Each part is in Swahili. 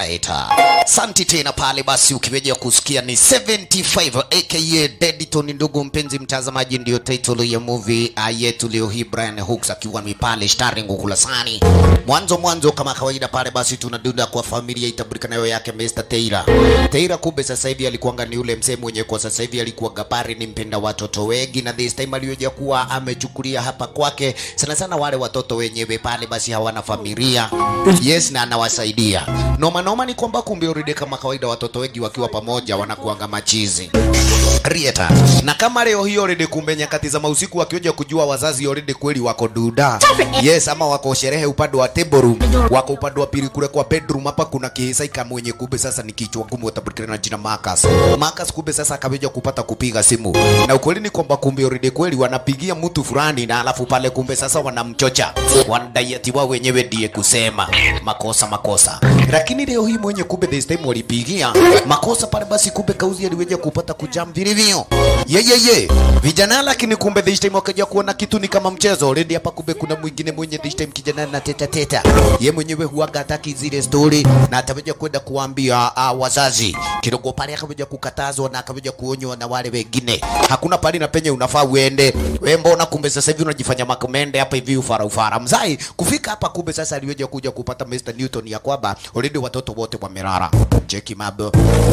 Right. Santi tena pale basi ukiweja kusikia ni 75 aka Dediton ndugu mpenzi mtazamaji ndio title ya movie uh, yetu leo hii Brian Hooks akiwa ni pale starring ukulasani. Mwanzo mwanzo kama kawaida pale basi tunadunda kwa familia itabulika nayo yake Mr. Taylor. Taylor kumbe sasa hivi alikuwa ni ule msee mwenye kwa sasa hivi alikuwa gapari ni mpenda watoto wengi na this time aliyoja kuwa amechukulia hapa kwake sana sana wale watoto wenyewe pale basi hawana familia. Yes na anawasaidia. Noma noma ni kwamba kumbe already kama kawaida watoto wengi wakiwa pamoja wanakuanga machizi. Rieta. Na kama leo hiyo already kumbe nyakati za mausiku wakioja kujua wazazi already kweli wako duda. Yes ama wako sherehe upande wa table room, wako upande wa pili kule kwa bedroom hapa kuna kihisaika mwenye kumbe sasa ni kichwa gumu watabulikana na jina Marcus. Marcus kumbe sasa akaweja kupata kupiga simu. Na ukweli ni kwamba kumbe already kweli wanapigia mtu fulani na alafu pale kumbe sasa wanamchocha. Wanadai ati wao wenyewe ndiye kusema makosa makosa. Lakini leo hii mwenye kumbe this time walipigia makosa pale basi kumbe kauzi aliweja kupata kujam vilivyo. Ye ye ye. Vijana lakini kumbe this time wakaja kuona kitu ni kama mchezo. Already hapa kumbe kuna mwingine mwenye this time kijana na teta teta. Ye mwenyewe huaga hataki zile story na ataweja kwenda kuambia uh, wazazi. Kidogo pale akaweja kukatazwa na akaweja kuonywa na wale wengine. Hakuna pali na penye unafaa uende. Wewe mbona kumbe sasa hivi unajifanya makomende hapa hivi ufara ufara. Mzai kufika hapa kumbe sasa aliweja kuja kupata Mr. Newton ya kwamba already watoto wote wamelala. Cheki mambo.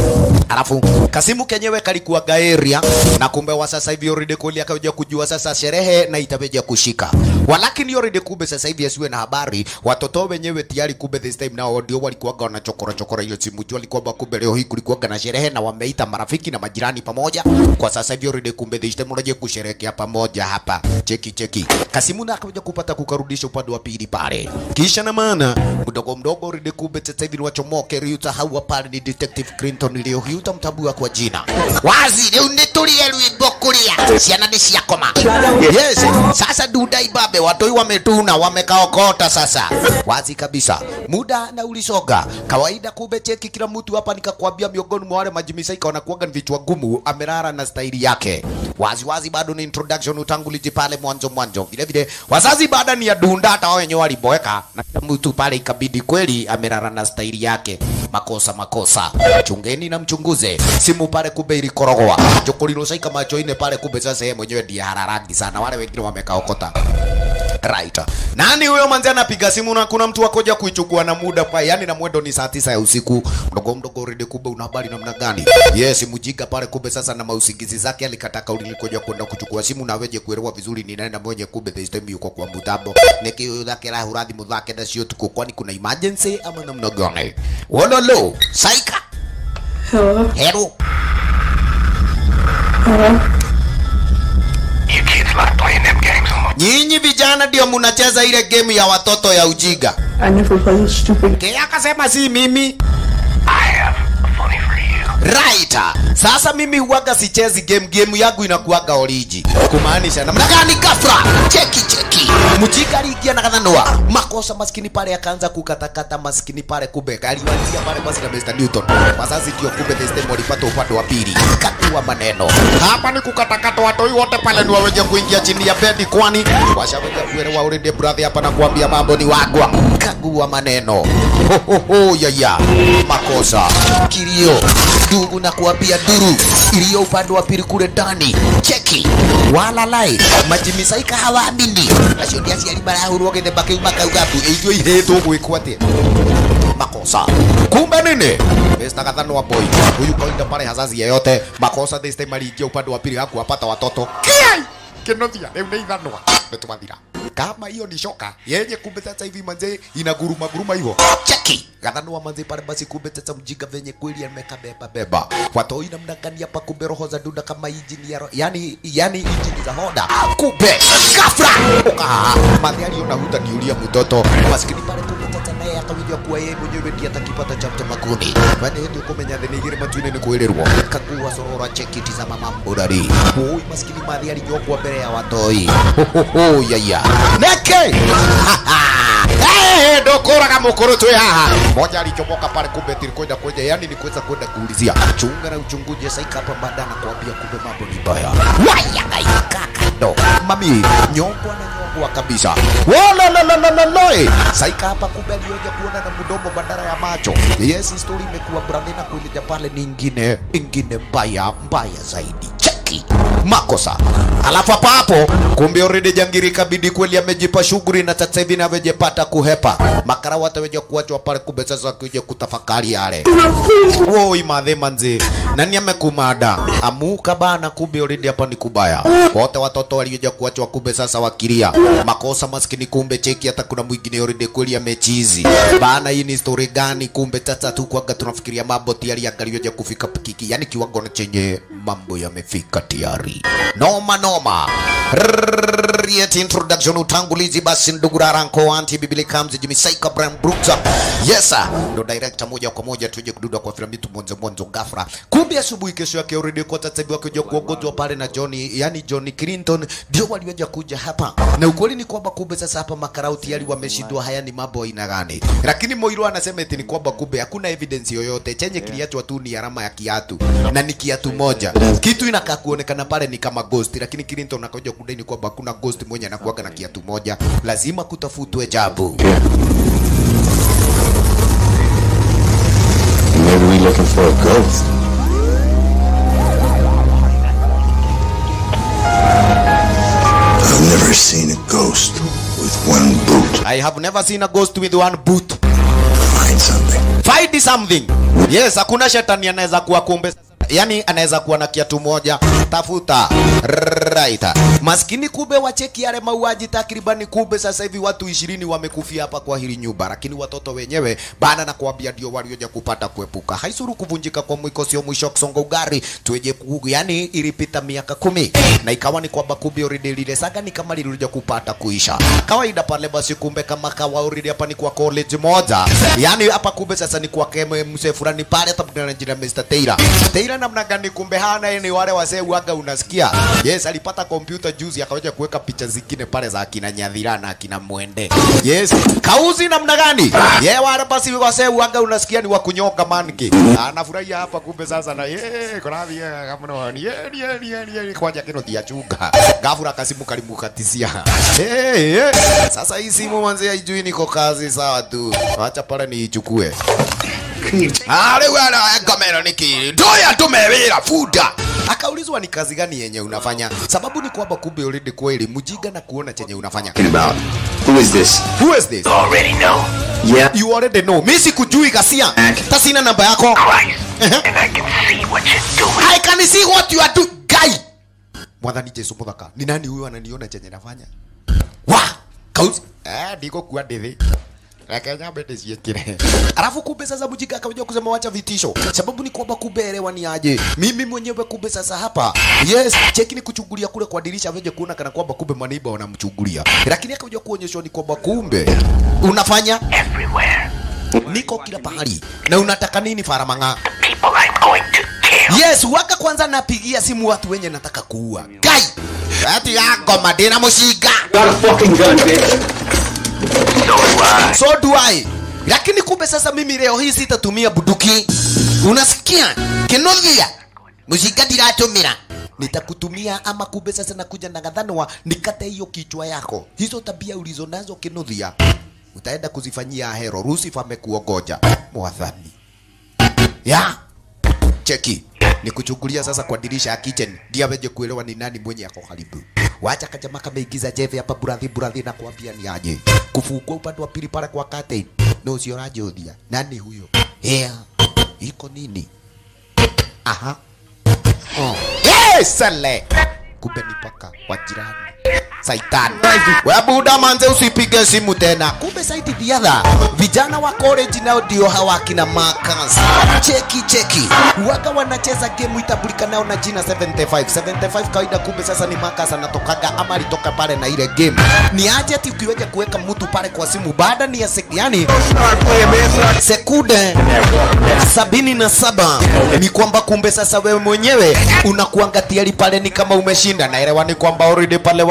Alafu Kasimu kenyewe kalikuwa gaeria na kumbe wa sasa hivi already kweli akaja kujua sasa sherehe na itaweja kushika. Walakini already kumbe sasa hivi asiwe na habari watoto wenyewe tayari kumbe this time nao ndio walikuwa wana chokora chokora hiyo simu jua alikuwa kumbe leo hii kulikuwa na sherehe na wameita marafiki na majirani pamoja. Kwa sasa hivi already kumbe this time unaje kusherehekea pamoja hapa. Cheki cheki. Kasimu na akaja kupata kukarudisha upande wa pili pale. Kisha na maana mdogo mdogo already kumbe sasa hivi ni wachomoke Ryuta hawa pale ni Detective Clinton leo hii utamtambua kwa jina. Wazi leo nitulie rwimbo kulia. Ciana ni ciakoma. Yes. Sasa duda ibabe watoi wametuna wamekaokota sasa. Wazi kabisa. Muda na ulisoga. Kawaida kumbe cheki kila mtu hapa nikakwambia miongoni mwa wale majimisaika wanakuwaga ni vichwa gumu amerara na staili yake. Wazi wazi bado ni introduction utanguliji pale mwanzo mwanzo. Vile vile wazazi baada ni ya dunda hata wao wenyewe waliboeka na kila mtu pale ikabidi kweli amerara na staili yake. Makosa makosa. Chungeni na mchunguze. Simu pale kumbe ilikorogwa. Jokolilo saika macho ine pale kumbe sasa yeye mwenyewe ndiye hararangi sana. Wale wengine wamekaokota. Right. Nani huyo manzi anapiga simu na kuna mtu akoja kuichukua na muda pa yani na mwendo ni saa tisa ya usiku. Mdogo mdogo rede kumbe una habari namna gani? Yes, mjika pale kumbe sasa na mausingizi zake alikataka ulilikoja kwenda kuchukua simu na weje kuelewa vizuri ni nani na mwenye kumbe this time yuko kwa mtambo. Niki yake la huradhi mudhake na sio tuko kwani kuna emergency ama namna gani? Wololo, saika. Hello? Hero. Hello? You kids like playing them games on my Nyinyi vijana ndio mnacheza ile game ya watoto ya ujiga. I never play this stupid Ke akasema si mimi. I have a funny for you. Right. Sasa mimi huwaga sichezi game, game yangu inakuwaga oriji. Kumaanisha namna gani kafra? Cheki cheki. Mjika aliingia na kadhanua. Makosa maskini pale akaanza kukatakata maskini pale kumbe aliwanzia pale basi na Mr. Newton. Wazazi ndio kumbe this time walipata upande wa pili. Katua maneno. Hapa ni kukatakata watoi wote pale ni waweje kuingia chini ya bedi kwani washaweja kuelewa already brother hapa na kuambia mambo ni wagwa. Kagua maneno. Ho ho ho ya ya. Makosa. Kilio. Ndugu na kuambia duru iliyo upande wa pili kule ndani. Cheki. Wala lai. Majimisaika hawaamini. Acio ndia ciari marahurwo githemba kiu makauga tu ithuĩ ihetwo gwĩkwo atĩa makosa kumbe nini Mr. Gathanwa boy huyu kawaida pale hazazi yeyote makosa this time aliingia upande wa pili hakuwapata watoto kiai kinothia rĩu nĩ ithanwa nĩtwathira kama hiyo ni shoka yenye kumbe sasa hivi manze inaguruma guruma hivyo cheki Gathanwa manze pale basi kumbe sasa mjinga venye kweli ameka beba beba watoi namna gani hapa kumbe roho za duda kama injini ya ro- yani yani injini za Honda kumbe ghafla ukaha madhi aliona huta niulia mtoto maskini pale kumbe sasa naye akawija kuwa yeye mwenyewe ndiye atakipata cha mtemakuni bali ndio kumenya thini igiri matuine ni kwirerwo kagua sorora cheki tizama mambo dari oi maskini madhi alinyokwa mbele ya watoi Hohoho, yaya neke Eh, ndokuraga mukuru twi haha moja alichomoka pale kumbe tilikwenda kwenye yani ni kuweza kwenda kuulizia chunga na uchunguzi saika hapa baada na kuambia kumbe mambo ni baya waya gaika kando mami nyongwa na nyongwa kabisa wolololololoi saika hapa kumbe alioja kuona na mdomo badala ya macho yes story imekuwa brandina kuilija pale ni ingine ingine mbaya mbaya zaidi cheki makosa alafu hapa hapo kumbe already jangiri kabidi kweli amejipa shughuli na sasa hivi navejepata kuhepa makara wataweja kuachwa pale kumbe sasa akija kutafakari yale woi madhe manzi nani amekumada amuka bana kumbe already hapa ni kubaya wote watoto walioja kuachwa kumbe sasa wakilia makosa maskini kumbe cheki hata kuna mwingine already kweli amechizi bana hii ni story gani kumbe sasa tu kwaga tunafikiria mambo tayari angalioja kufika pikiki yani kiwango na chenye mambo yamefika tayari noma noma Yet introduction utangulizi basi ndugu Raranko anti bibili comes Jimmy Saika Brian Brooks yes sir ndo director moja kwa moja tuje kududa kwa filamu yetu mwanzo mwanzo ghafla kumbe asubuhi kesho yake already kwa sasa hivi wakija kuongozwa pale na Johnny yani Johnny Clinton ndio waliweza kuja hapa na ukweli ni kwamba kumbe sasa hapa makarau tayari wameshindwa haya ni mambo aina gani lakini Moiro anasema eti ni kwamba kumbe hakuna evidence yoyote chenye kiliachwa tu ni alama ya kiatu na ni kiatu moja kitu inakaa kuonekana pale ni kama ghost lakini Clinton akaja kudai ni kwamba hakuna ghost mwenye anakuaga na kiatu moja lazima kutafutwe jabu Maybe we looking for a ghost. I've never seen a ghost with one boot. I have never seen a ghost with one boot Find something. find something yes hakuna shetani anaweza kuwa kumbe yani anaweza kuwa na kiatu moja tafuta right maskini kube wacheki yale mauaji takribani kube sasa hivi watu ishirini wamekufia hapa kwa hili nyumba lakini watoto wenyewe bana na kuambia ndio walioja kupata kuepuka haisuru kuvunjika kwa mwiko sio mwisho wa kusonga ugari tueje ku yani ilipita miaka kumi na ikawa ni kwamba kumbe already lile saga ni kama lilikuja kupata kuisha kawaida pale basi kumbe kama kawa already hapa ni kwa college moja yani hapa kumbe sasa ni kwa keme mse fulani pale hata kuna jina Mr. Taylor Taylor namna gani kumbe hana yeye ni wale wasee waga unasikia yes alipata kompyuta juzi akawaja kuweka picha zingine pale za akina Nyadhira na akina Mwende yes kauzi namna gani ye wale basi wasee waga unasikia ni wa kunyoka manki anafurahia hapa kumbe sasa na ye kuna vya kama no ye ye ye ye kwaja kino dia chunga gafura kasimu kalimukatisia hey, hey. sasa hii simu manzi haijui niko kazi sawa tu acha pale niichukue Ale wala kamera niki doya tumewira fuda akaulizwa ni kazi gani yenye unafanya sababu ni kwamba kumbe already kweli mjiga na kuona chenye unafanya About who is this? who is this Already know Yeah. you already know mimi sikujui kasia tasina namba yako Christ, Uh-huh. and I can see what you're doing. I can see what you are doing guy mwathani Jesu muthaka ni nani huyo ananiona chenye nafanya wa kauzi eh ndiko kuwa ndithi Reke nyambe ndiciĩkĩre alafu kumbe sasa mjika akaja kusema wacha vitisho sababu ni kwamba kumbe elewani aje mimi mwenyewe kumbe sasa hapa yes cheki ni kuchungulia kule kwa dirisha veje kuona kana kwamba kumbe maniba wanamchungulia lakini akaja kuonyeshwa ni kwamba kumbe unafanya Everywhere. niko kila pahali na unataka nini faramanga People I'm going to kill. yes waka kwanza napigia simu watu wenye nataka kuua kai ati yako madina mushinga Got a fucking gun, bitch. So do I. so do I lakini kumbe sasa mimi leo hii sitatumia buduki unasikia kinogia mushinga ndiratumira nitakutumia ama kumbe sasa nakuja na gadhanwa nikate hiyo kichwa yako hizo tabia ulizo nazo kinuthia utaenda kuzifanyia hero Lucifer amekuongoja mwathani ya cheki ni kuchungulia sasa kwa dirisha ya kitchen ndio aweje kuelewa ni nani mwenye ako karibu. Wacha kajama kameigiza jeve hapa burathi burathi na kuambia ni aje. Kufungua upande wa pili pale kwa curtain. No sio rajodia. Nani huyo? Yeah. Iko nini? Aha. Oh. Yes, sale. Kumbe ni paka wa jirani. Saitani. Wewe buda manze usipige simu tena. Kumbe saiti diadha. Vijana wa college nao ndio hawa kina Marcus. Cheki cheki. Waga wanacheza game itambulika nao na jina 75. 75 kawaida kumbe sasa ni Marcus anatokaga ama alitoka pale na ile game. Ni aje ati ukiweja kuweka mtu pale kwa simu baada ni ya sek, yani sekunde sabini na saba ni kwamba kumbe sasa wewe mwenyewe unakuanga tiari pale ni kama umeshinda naelewa ni kwamba already pale wakiwa ni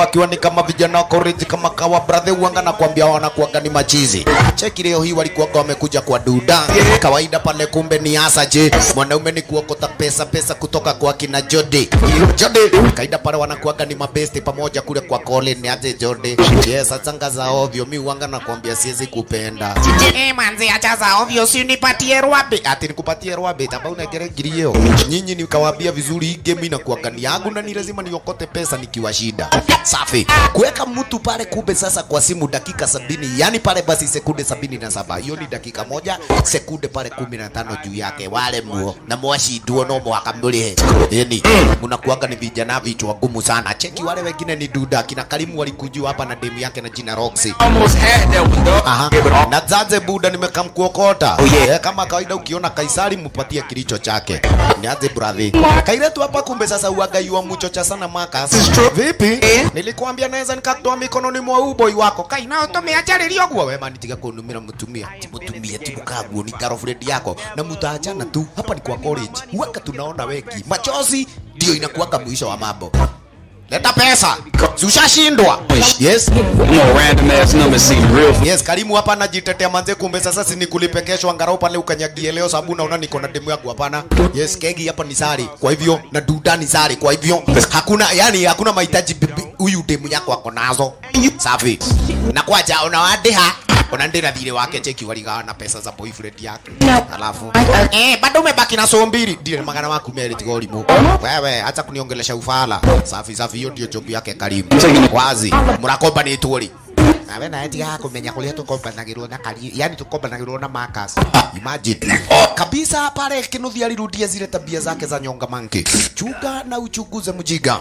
kama vijana wa college kama kawa brother uanga na kuambia wanakuaga ni machizi cheki leo hii walikuwaga wamekuja kwa duda kawaida pale kumbe ni hasa je mwanaume ni kuokota pesa pesa kutoka kwa kina Jody Jody kaida pale wanakuaga ni mabesti pamoja kule kwa Colin ni aje Jody yes atanga za ovyo mi uanga na kuambia siwezi kupenda eh manzi acha za ovyo si nipatie rwabe ati nikupatie rwabe taba unagere gilio nyinyi nikawaambia vizuri hii game inakuaga ni yangu na ni lazima niokote pesa nikiwa shida safi kuweka mtu pale kumbe sasa kwa simu dakika sabini yani pale basi sekunde sabini na saba hiyo ni dakika moja sekunde pale kumi na tano juu yake wale muo na mwashindwo no mwaka mlihe yani mnakuaga ni vijana vichwa gumu sana cheki wale wengine ni duda kina Karimu walikujua hapa na demu yake na jina Roxy Almost had that one, dog. Aha. Give it all. Na Zaze Buda nimekamkuokota. Oh, yeah. Eh, kama kawaida ukiona Kaisari mpatie kilicho chake. Niaze brother. Kairetu hapa kumbe sasa uaga yua mchocha sana Marcus. Vipi? Nilikuambia naweza nikatoa mikononi mwa uboi wako. Kai nao tumeacharilio guo wema nitiga kunumira mutumia. Timutumie timukaguo ni girlfriend yako na mutaachana tu. Hapa ni kwa college. Waka tunaona wengi. Machozi ndio inakuwaga mwisho wa mambo. Leta pesa. Si ushashindwa. Yes. No random ass number seem real. Yes, Karimu hapa anajitetea manze, kumbe sasa si nikulipe kesho angalau pale ukanyagie leo, sababu naona niko na demu yangu. Hapana, yes, kegi hapa ni sari, kwa hivyo na duda ni sari, kwa hivyo hakuna yani, hakuna mahitaji bibi- huyu demu yako ako nazo. Safi na kwaja unawadeha unaendera thire wake cheki waligawa na pesa za boyfriend yake alafu eh, bado umebaki na soo mbili ndiye magana maku meri tiga ũrimũ wewe acha kuniongelesha ufala safi safi hiyo ndio job yake karibu wazi murakomba ni turi nawe nawe tiga kumenya kuria tukombanagirwo na kari yani tukombanagirwo na Marcus imagine kabisa pale kinuthi alirudia zile tabia zake za nyonga manke chunga na uchunguze mjiga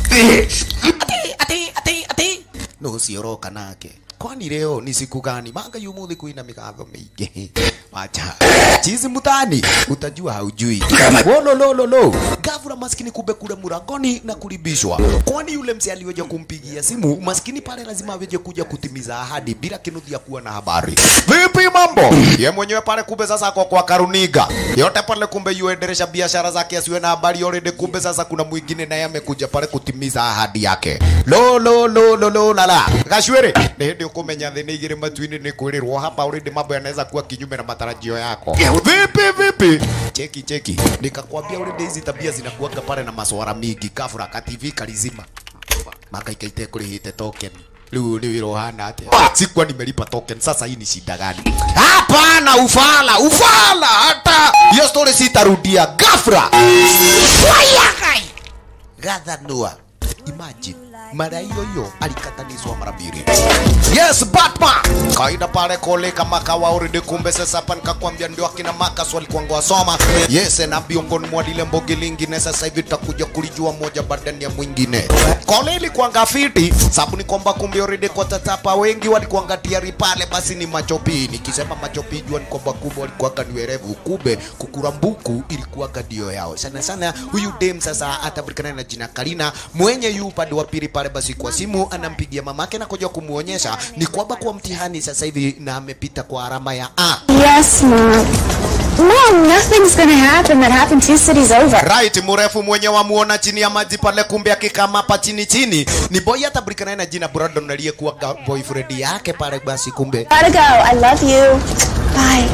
ati ati ati ati no sioroka nake kwani leo ni siku gani manga yumuthi kuina migatho mingi wacha chizi mutani utajua haujui wololololo gavura maskini kumbe kule murangoni na kulibishwa kwani yule mzee aliweja kumpigia simu maskini pale lazima aweje kuja kutimiza ahadi bila kinuthi ya kuwa na habari vipi mambo ye mwenyewe pale kumbe sasa ako kwa karuniga yote pale kumbe yuendelesha biashara zake asiwe na habari already kumbe sasa kuna mwingine naye amekuja pale kutimiza ahadi yake lo lo lo lo lo la la gashwere ni hindi ukumenya thĩ nĩ igĩrĩ matu-inĩ nĩ kwĩrĩrwo hapa already mambo yanaweza kuwa kinyume na matarajio yako vipi vipi cheki cheki nikakwambia already hizi tabia zinakuanga pale na maswara mingi kafura ka TV kalizima makaikaite kurihite token rĩu nĩ wĩra ũhana atĩa sikuwa nimelipa token sasa hii ni shida gani hapana ufala ufala hata hiyo story sitarudia gafra wayakai gathanua imagine mara hiyo hiyo alikatanizwa mara mbili yes batman kaida pale kole kama kawa already kumbe sasa hapa nikakwambia ndio akina makas walikuwa wasoma yes na miongoni mwa lile mbogi lingine sasa hivi tutakuja kulijua moja badani ya mwingine kole ilikuwa ngafiti sababu ni kwamba kumbe already kwa tatapa wengi walikuwa ngatiari pale basi ni machopi nikisema machopi jua ni kwamba kumbe walikuwa ni werevu kumbe kukurambuku ilikuwa ndio yao sana sana huyu dem sasa atabulikana na jina Karina mwenye yu upande wa pili pale basi kwa simu anampigia mamake na kuja kumuonyesha ni kwamba kwa mtihani sasa hivi na amepita kwa alama ya A. Yes, Mom. Mom, nothing's gonna happen that happened two cities over. Right, mrefu mwenye wamuona chini ya maji pale, kumbe akikama hapa chini chini ni boy atabulikana na jina Brandon aliyekuwa ga- boyfriend yake pale basi, kumbe Gotta go. I love you. Bye.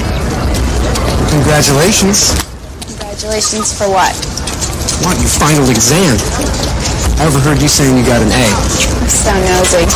Congratulations. Congratulations for what? What, your final exam? I overheard you saying you got an A. I'm so nosy.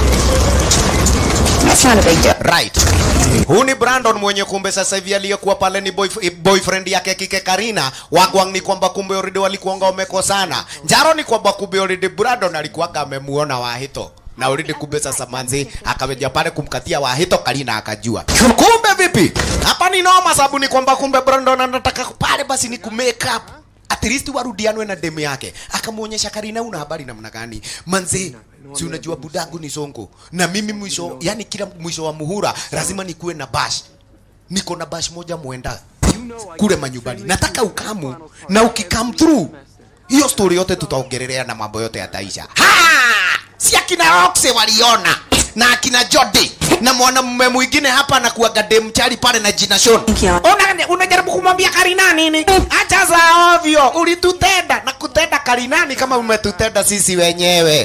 That's not a big deal. right. Huu ni Brandon mwenye kumbe sasa hivi aliyekuwa pale ni boyf boyfriend yake kike Karina. Wagwang ni kwamba kumbe already walikuanga wamekosana. Njaro ni kwamba kumbe already Brandon alikuwaga amemuona Wahito na already kumbe sasa manzi akaweja pale kumkatia Wahito, Karina akajua. Kumbe vipi? Hapa ni noma, sababu ni kwamba kumbe Brandon anataka pale basi ni kumake up at least warudianwe na demu yake. Akamuonyesha Karina, una habari namna gani manzi si unajua budangu ni songo na mimi mwisho yani kila mwisho wa muhura lazima nikuwe na bash niko na bash moja mwenda kule manyumbani nataka ukamu na ukikam through hiyo story yote tutaongelelea na mambo yote yataisha ha si akina Roxe waliona na akina Jody na mwanamume mwingine hapa anakuwaga dem chali pale na jina Sean. Una unajaribu kumwambia Karina nini? Acha za ovyo, ulitutenda na kutenda Karinani kama umetutenda sisi wenyewe.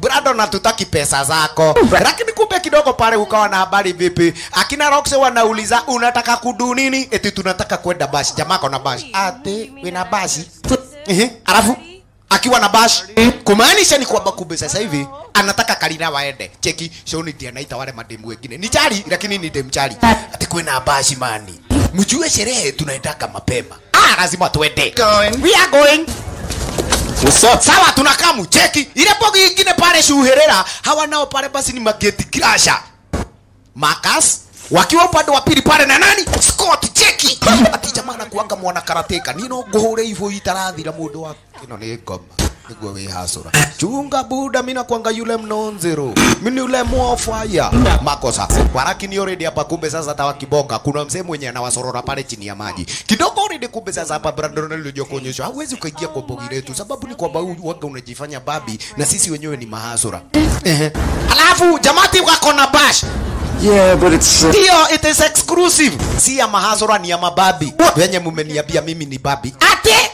brado na tutaki pesa zako lakini kumbe kidogo pale ukawa na habari vipi akina roxe wanauliza unataka kudu nini eti tunataka kwenda bashi jamaa kona bashi ate wina bashi Ehe, alafu akiwa na bash kumaanisha ni kwamba kumbe sasa hivi anataka Karina waende cheki shoni ndiye anaita wale mademu wengine ni chali lakini ni dem chali ati kwena bashi mani mjue sherehe tunaendaka mapema ah lazima tuende Going. we are going What's up? sawa tunakaa mcheki ile bogi ingine pale shuherera hawa nao pale basi ni mageti crasher Marcus wakiwa upande wa pili pale na nani Scott cheki ati jamaa anakuanga mwana karateka nino nguhure hivyo itarathira mundu wa ino ni ngoma niguo wi hasura chunga buda mina kwanga yule mnonzero mimi yule mwofaya makosa warakini already hapa kumbe sasa tawa kibonga kuna mzee mwenye anawasorora pale chini ya maji kidogo already kumbe sasa hapa Brandon alikuja kuonyesha hauwezi ukaingia kwa bogi letu sababu ni kwamba huyu waga unajifanya babi na sisi wenyewe ni mahasura ehe alafu jamati wako na bash Yeah, but it's. Uh, ndio it is exclusive si ya mahasura ni ya mababi wenye mumeniambia mimi ni babi ate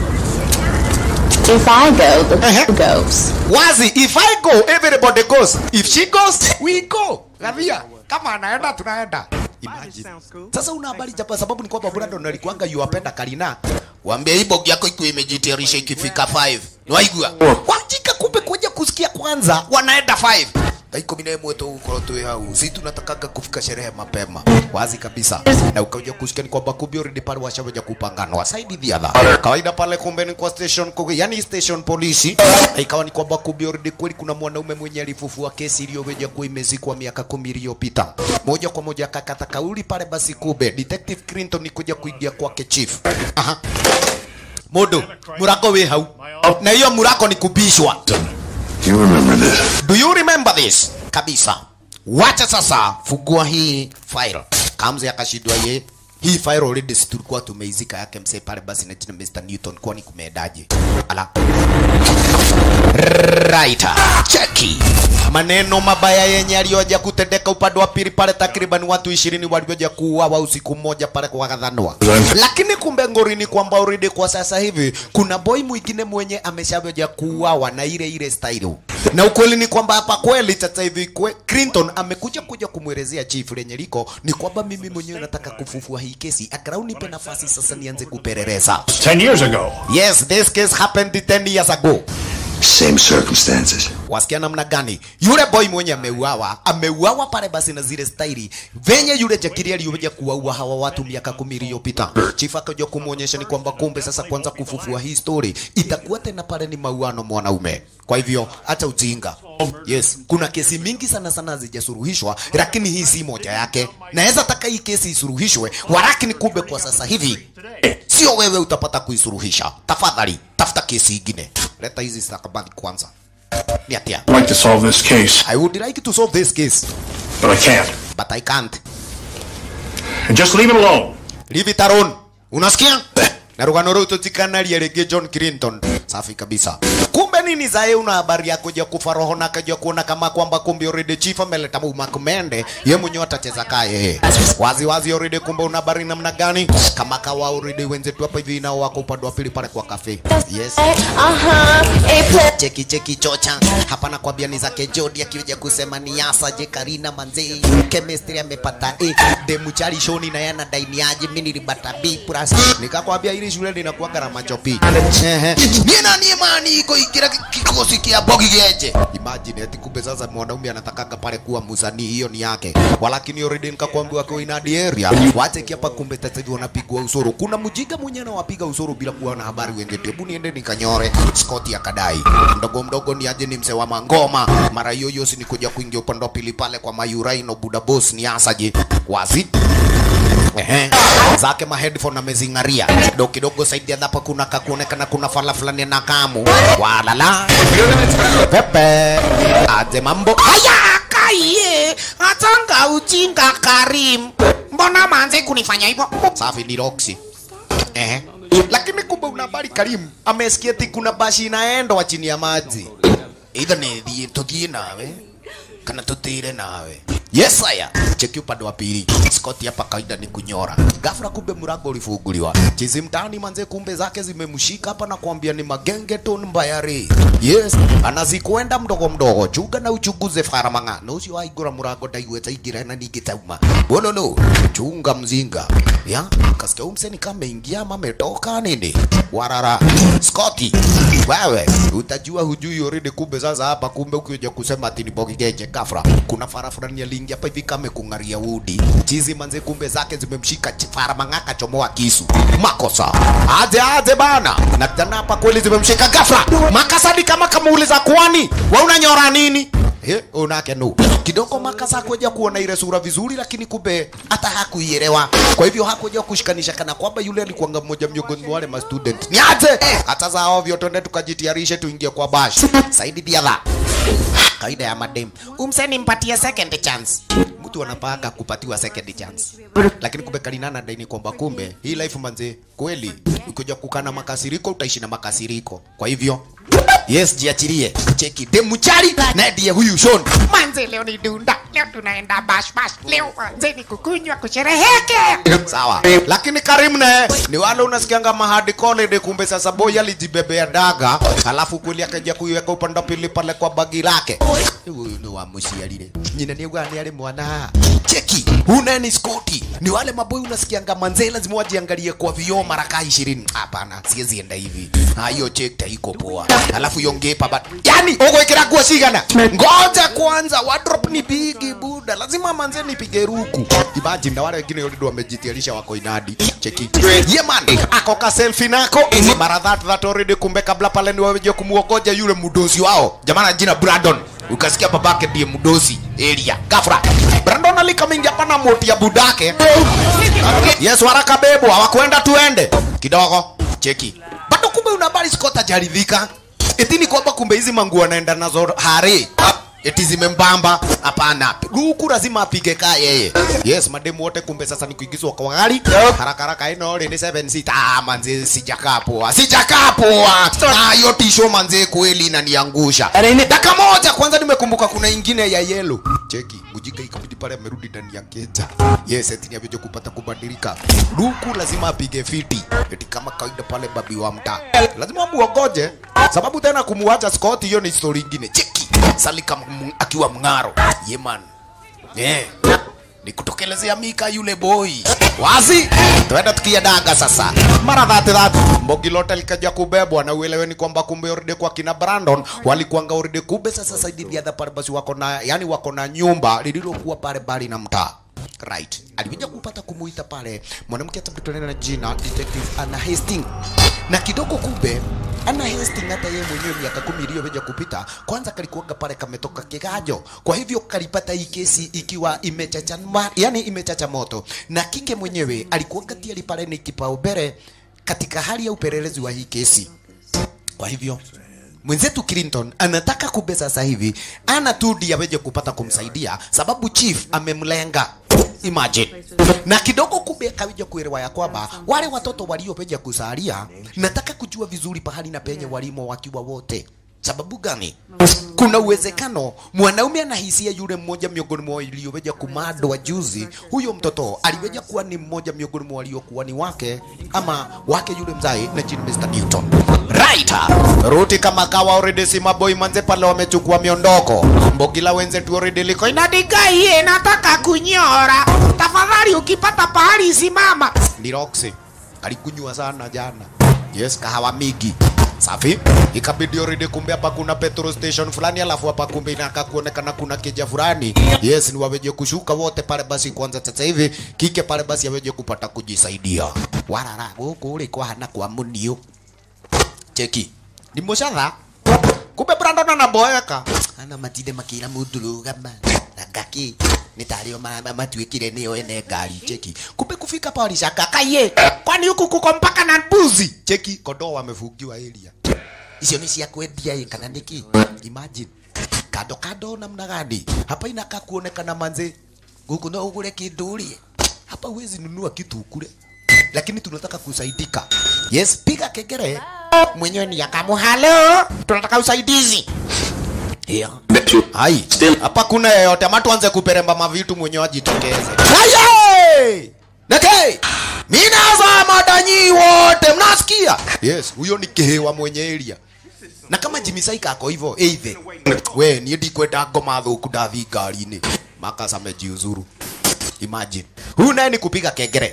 If I go, the Uh-huh. goes. wazi if i go everybody goes if she goes we go Gavia, kama anaenda tunaenda Imagine. sasa una habari japa sababu ni kwamba Brandon alikuanga yuwapenda Karina wambia hii bogi yako ikiwa imejitayarisha ikifika 5 waigua wajika kumbe kuja kusikia kwanza wanaenda 5 thaa ikumi na ĩmwe tũgũkorwo twĩ hau si tunatakaga kufika sherehe mapema wazi kabisa na ukaja kusikia ni kwamba kumbe already pale washaweja kupanganwa side the other kawaida pale kumbe ni kwa station kuge, yani station polisi na ikawa ni kwamba kumbe already kweli kuna mwanaume mwenye alifufua kesi iliyoweja kuwa imezikwa miaka kumi iliyopita moja kwa moja akakata kauli pale basi kumbe detective Clinton ni kuja kuingia kwake chief aha Modo, murako we hau. Na hiyo murako ni kubishwa. You remember this? Do you remember this? Kabisa. Wacha sasa fungua hii file. Kamze akashindwa ye. Hii file already si tulikuwa tumeizika yake msee pale basi na jina Mr. Newton kwani kumeendaje? Ala. Right. Cheki. Maneno mabaya yenye aliyoja kutendeka upande wa pili pale, takriban watu ishirini walioja kuuawa usiku mmoja pale kwa Gathanwa. Lakini kumbe ngori ni kwamba already kwa sasa hivi kuna boy mwingine mwenye ameshaja kuuawa na ile ile style. Na ukweli ni kwamba hapa kweli sasa hivi kwe, Clinton amekuja kuja kumwelezea chief lenye liko ni kwamba mimi mwenyewe nataka kufufua hii kesi, akarau nipe nafasi sasa nianze kupeleleza. 10 years ago. Yes, this case happened 10 years ago. Same circumstances. wasikia namna gani yule boy mwenye ameuawa ameuawa pale basi na zile staili venye yule jakiri aliyoja kuwaua hawa watu miaka kumi iliyopita chief akaja kumwonyesha ni kwamba kumbe sasa kwanza kufufua hii story itakuwa tena pale ni mauano mwanaume kwa hivyo hata ujinga yes kuna kesi mingi sana sana hazijasuluhishwa lakini hii si moja yake naweza taka hii kesi isuruhishwe walakini kumbe kwa sasa hivi sio wewe utapata kuisuruhisha tafadhali tafuta kesi ingine leta hizi stakabadhi kwanza ni atia I'd like to solve this case, I would like to solve this case, but I can't. but I can't. And just leave it alone. Leave it alone. Unasikia? Na rugano rũu tũtikanaria rĩngĩ John Clinton. Safi kabisa. Kumbe nini zae una habari ya kuja kufa roho na kaja kuona kama kwamba kumbe already chief ameleta muma kumende ye mwenyewe atacheza kaye. Wazi wazi already kumbe una habari namna gani? Kama kawa already wenzetu hapa hivi nao wako upande wa pili pale kwa cafe. Yes. Uh-huh. cheki cheki chocha hapa nakwambia ni zake Jody akija kusema ni yasa je Karina manze chemistry amepata A demu chali shoni na yana daini aje mimi nilipata B plus nikakwambia ile shule linakuwa na machopi ehe ni nani imani iko ikira kikosi kia bogi geje imagine ati kumbe sasa mwanaume anataka pale kuwa msanii hiyo ni yake walakini already nikakwambia kwa inadi area wache hapa kumbe sasa hivi wanapigwa usuru kuna mjinga mwenye anawapiga usuru bila kuwa na habari wenzetu hebu niende nikanyore Scott akadai mdogo mdogo ni aje ni mse wa mangoma mara hiyo hiyo si ni kuja kuingia upande wa pili pale kwa Mayuraino Buda Boss ni asaje wazi Ehe. zake ma headphone amezing'aria kidogo kidogo saidi hapa kuna kakuonekana kuna fala fulani na kamu walala pepe aje mambo haya kaiye atanga ujinga Karim mbona manze kunifanya hivyo safi ni Roxy Ehe. Lakini kumbe una habari Karim amesikia ati kuna bashi inaendwa chini ya maji. Either ni thie tuthie nawe kana tutire nawe. Yes haya. Cheki upande wa pili. Scott hapa kaida ni kunyora. Ghafla kumbe mlango ulifunguliwa. Chizi mtaani manze kumbe zake zimemshika hapa na kuambia ni magengeton mbayari. Yes, anazikwenda mdogo mdogo. Chuga na uchunguze faramanga. Na usio aigura mlango ndaigweta igira na nigitauma. Bololo, chunga mzinga. Ya, kasikia umseni kama ingia ama ametoka nini? Warara. Scotty, wewe utajua hujui already kumbe sasa hapa kumbe ukija kusema ati ni bogi geje kafra. Kuna fara fulani aliingia hapa hivi kama kungaria udi. Chizi manze kumbe zake zimemshika ch- fara mangaka chomoa kisu. Makosa. Aje aje bana. Na tena hapa kweli zimemshika ghafla. Makasadi kama kamuuliza kwani wewe unanyora nini? Eh, unake no. Kidogo makasa kuja kuona ile sura vizuri lakini kumbe hata hakuielewa. Kwa hivyo hakuja kushikanisha kana kwamba yule alikuwa mmoja miongoni mwa wale ma student. Ni aje? Hata za ovyo twende tukajitayarishe tuingie kwa bash. Saidi diadha. Kaida ya madem. Umseni mpatie second chance. Mtu anapanga kupatiwa second chance. Lakini kumbe kalinana daini kwamba kumbe hii life manze kweli ukija kukana makasiriko utaishi na makasiriko. Kwa hivyo Yes, jiachilie. Cheki demu chari na ndiye huyu Sean. Manze leo ni dunda, leo tunaenda bash bash, leo manze ni kukunywa kushereheke. Sawa. Lakini Karim ne ni wale unasikianga mahadi college kumbe sasa boy alijibebea daga alafu kweli akaja kuiweka upande wa pili pale kwa bagi lake. Huyu ni wa mshialile. Nyina ni gani yale mwana. Cheki. Huna ni Scotty. Ni wale maboy unasikianga manze lazima wajiangalie kwa vioo mara kaa 20. Hapana, siwezi enda hivi. Ah, hiyo check iko poa. Alafu yongepa but yani ugo ikira nguo cigana. Ngoja kwanza wardrobe ni bigi buda. Lazima manze nipige ruku. Imagine na wale wengine already wamejitiarisha wako inadi. Cheki. Yeah man, ako ka selfie nako. Mara that that already kumbe kabla pale ni waje kumuogoja yule mudosi wao. Jamana jina Brandon. Ukasikia babake ndiye mudosi area. Gafra. Brandon alikamingia pana moti ya budake. Yes, waraka bebo, hawakwenda tuende. Kidogo. Cheki. Bado kumbe una habari Scott hajaridhika. Eti ni kwamba kumbe hizi manguo anaenda nazo hare. Eti zimembamba. Hapana. Huku lazima apige kaa yeye. Yes, mademu wote kumbe sasa ni kuingizwa kwa gari. Haraka haraka ino ni 7 seat. Ah, manze sijakaa poa. Sijakaa poa. Ah, hiyo tisho manze kweli inaniangusha. Dakika moja kwanza nimekumbuka kuna ingine ya yellow. Cheki, mjinga ikabidi pale amerudi ndani ya keja. Yes, eti ni avyoje kupata kubadilika. Luku lazima apige fiti. Eti kama kawaida pale babi wa mtaa. Lazima muogoje sababu tena kumuacha Scott hiyo ni story ingine. Cheki. Salika m- akiwa mng'aro. Yeman. Yeah. Ni kutokelezea Mika yule boy. Wazi. Tuenda tukia daga sasa. Mara dhati dhati. Mbogi lote likaja kubebwa na ueleweni kwamba kumbe already kwa kina Brandon walikuanga already kumbe sasa saidi ya the pale basi wako na yani wako na nyumba lililokuwa pale bali na mtaa. Right. Alikuja kupata kumuita pale mwanamke atabitana na jina Detective Anna Hastings. Na kidogo kumbe Anna Hastings hata yeye mwenyewe miaka kumi iliyokuja kupita kwanza kalikuanga pale kametoka kigajo. Kwa hivyo kalipata hii kesi ikiwa imechacha ma- yani imechacha moto. Na kike mwenyewe alikuanga tayari pale ni kipaumbele katika hali ya upelelezi wa hii kesi. Kwa hivyo mwenzetu Clinton anataka kumbe sasa hivi ana tu ndiye aweje kupata kumsaidia, sababu chief amemlenga. Imagine. Na kidogo kumbe akaweja kuelewa ya kwamba wale watoto waliopeja kusalia, nataka kujua vizuri pahali na penye walimo wakiwa wote. Sababu gani? Kuna uwezekano mwanaume anahisia yule mmoja miongoni mwa walioweja kumadwa juzi, huyo mtoto aliweja kuwa ni mmoja miongoni mwa waliokuwa ni wake ama wake yule mzai na jina Mr. Newton. Right. Ruti kama kawa already si maboy manze pale wamechukua miondoko. Mbogila wenzetu already liko Inadigai nataka kunyora. Tafadhali ukipata pahali simama. ni Roxy. Alikunywa sana jana. Yes, kahawa migi. Safi. Ikabidi already kumbe hapa kuna petrol station fulani alafu hapa kumbe inaka kuonekana kuna keja fulani. Yes, ni waweje kushuka wote pale basi kwanza sasa hivi kike pale basi aweje kupata kujisaidia. Warara huku ulikuwa hana kwa munio. Cheki. Ni moshadha. Kumbe Brandon anaboeka. Ana matinde makira mudurugama. Ngaki nitario mama matuikire niyo ene ngari cheki. Kumbe kufika pale shaka kaye. Kwani huku kuko mpaka na mbuzi. Cheki kondoo wamefungiwa area. Icio ni cia kwendia ĩ kana niki? Imagine. Kando kando namna gani? Hapa inakaa kuonekana manze. Guku no ugure kindu urie. Hapa huwezi nunua kitu ukule. Lakini tunataka kusaidika. Yes, piga kengele. Mwenyewe ni akamu, halo, tunataka usaidizi. Yeah. Hai. Hapa kuna yeyote ama tuanze kuperemba mavitu mwenyewe ajitokeze. Aye! Neke! Minaza madanyi wote mnasikia? Yes, huyo ni kehewa mwenye area. Na kama Jimmy Saika ako hivyo, either. We, niye ndikwenda ngoma thuku ndathi ngari-inĩ. Makas amejiuzuru. Imagine. Huyu naye ni kupiga kengere.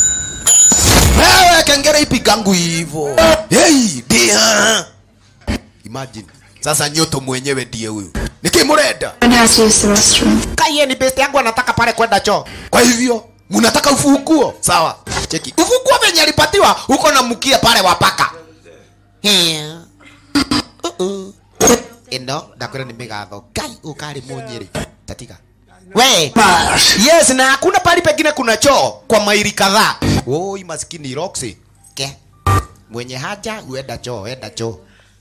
Wewe kengere ipigangu hivyo. Hey, dia. Imagine. Sasa nyoto mwenyewe ndiye huyu. Nikimurenda. One has to use the restroom. Kaiye ni best yangu anataka pale kwenda choo. Kwa hivyo mnataka ufunguo? Sawa. Cheki. Ufunguo venye alipatiwa uko na mkia pale wapaka. Yeah. Uh-uh. Ino ndakwira ni migatho. Kai ukari munyiri. Tatika. We. Yes, na hakuna pali pengine kuna choo kwa maili kadhaa. Oi maskini Roxy. Ke. Mwenye haja uenda choo, enda choo.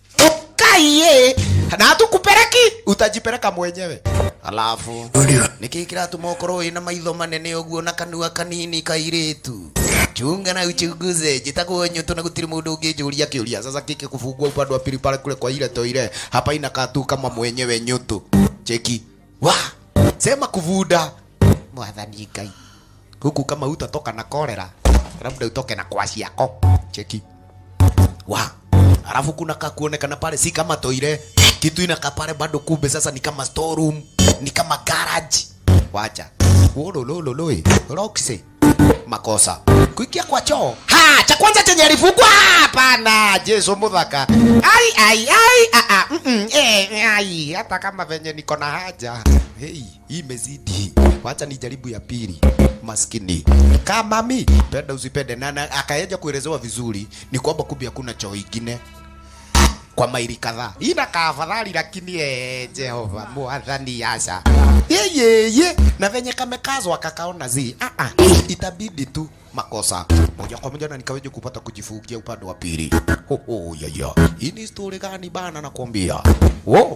Kaiye. Na hatukupeleki, utajipeleka mwenyewe. Alafu nikikira tumokoro ina maitho manene uguo na kanua kanini kairitu chunga na uchunguze jitagwo nyoto na gutiri mundu ungijuria kiuria sasa kike kufungua upande wa pili pale kule kwa ile toire hapa inakaa tu kama mwenyewe nyoto cheki wa sema kuvuda mwathani ngai huku kama utatoka na kolera labda utoke na kwasi yako cheki wa alafu kuna kakuonekana pale si kama toire kitu inakaa pale bado kumbe sasa ni kama storeroom ni kama garage wacha wololololoi roxy makosa kuingia kwa choo ha cha kwanza chenye alifungwa hapana jesu muthaka ai ai ai a a mm, mm, eh ai hata kama venye niko na haja hey hii imezidi wacha nijaribu ya pili maskini kama mi penda usipende na na- akaeja kuelezewa vizuri ni kwamba kumbe hakuna choo ingine kwa maili kadhaa inakaa afadhali lakini eh, jehova mwathani yasha yeyeye na venye kamekazwa kakaona zi ah, ah, itabidi tu makosa moja kwa moja na nikaweje kupata kujifungia upande wa pili ho ho ya ya hii ni story gani bana nakwambia wo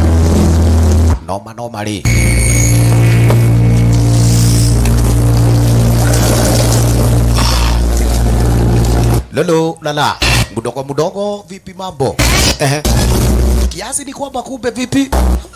noma noma li lolo lala mdogo mdogo vipi mambo ehe kiasi ni kwamba kumbe vipi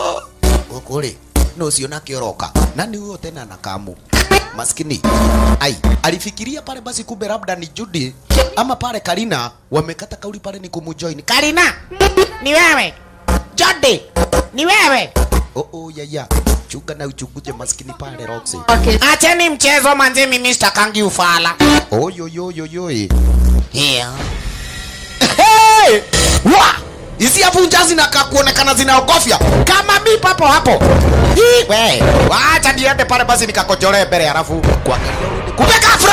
ukuli no siona kioroka nani huyo tena na kamu maskini ai alifikiria pale basi kumbe labda ni Judy ama pale Karina wamekata kauli pale ni kumujoin Karina, ni wewe. Jody, ni wewe. oh oh ya ya chunga na uchunguze maskini pale Roxy Acheni mchezo manzi, mimi sitakangi ufala. oh yo yo yo yo eh. yeah hey! wa hizi hapo njazi na kuonekana zinaogofya kama mi papo hapo Hii, we wacha niende pale basi nikakojolee mbele halafu kuangalia kumbe kafra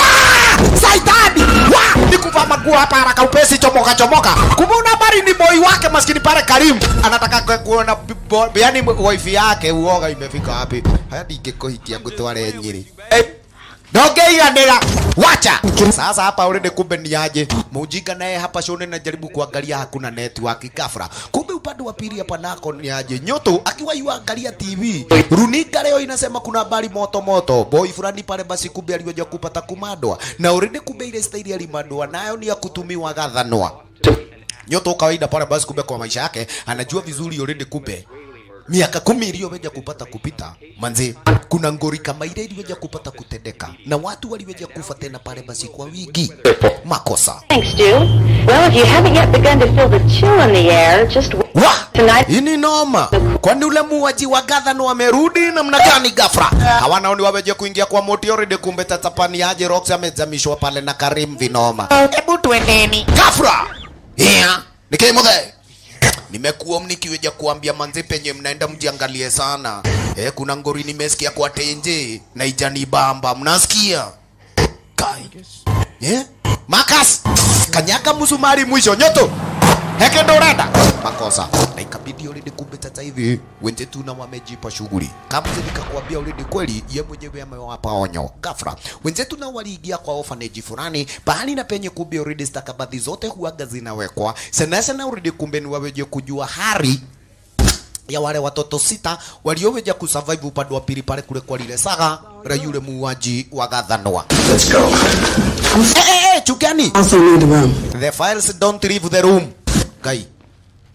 ya saitani wa nikuva maguo hapa haraka upesi chomoka chomoka kumbe una habari ni boy wake maskini pale Karim anataka ku- kuona bi- bo- yani wifi yake uoga imefika wapi hadi ingekuhikia ngutware nyiri hey. Ndongeiganĩra wacha sasa hapa already kumbe ni aje mujinga naye hapa shone najaribu kuangalia hakuna network kafra kumbe upande wa pili hapa nako ni aje nyoto akiwa yuangalia TV runinga leo inasema kuna habari moto moto boy fulani pale basi kumbe aliweza kupata kumadwa na already kumbe ile staili alimadwa nayo ni ya kutumiwa gathanwa nyoto kawaida pale basi kumbe kwa maisha yake anajua vizuri already kumbe miaka kumi iliyoweja kupata kupita manze kuna ngori kama ile iliweja kupata kutendeka na watu waliweja kufa tena pale basi kwa wigi makosa Thanks, Stu. Well, if you haven't yet begun to feel the chill in the air, just wait wa tonight. hii ni noma kwani ule muwaji wa gadhano wamerudi namna gani gafra hawana ni waweje kuingia kwa moti already kumbe tatapani aje rox amezamishwa pale na karim vinoma Hebu tuendeni. gafra yeah. nikimuthe nimekuwa mnikiweja kuambia manzi penye mnaenda mjiangalie sana eh, kuna ngori nimesikia kwa tenje na ijani bamba mnasikia kai eh? makas kanyaga msumari mwisho nyoto heke ndo urenda makosa na ikabidi already kumbe sasa hivi wenzetu na wamejipa shughuli kama nikakwambia already kweli ye mwenyewe amewapa onyo gafra wenzetu na waliingia kwa orphanage fulani bahali na penye kumbe already stakabadhi zote huaga zinawekwa sana sana already kumbe ni waweje kujua hari ya wale watoto sita walioweja kusurvive upande wa pili pale kule kwa lile saga la yule muuaji wa gathanwa Let's go. eh, eh, eh, chugani Also need the room. The files don't leave the room. Guy.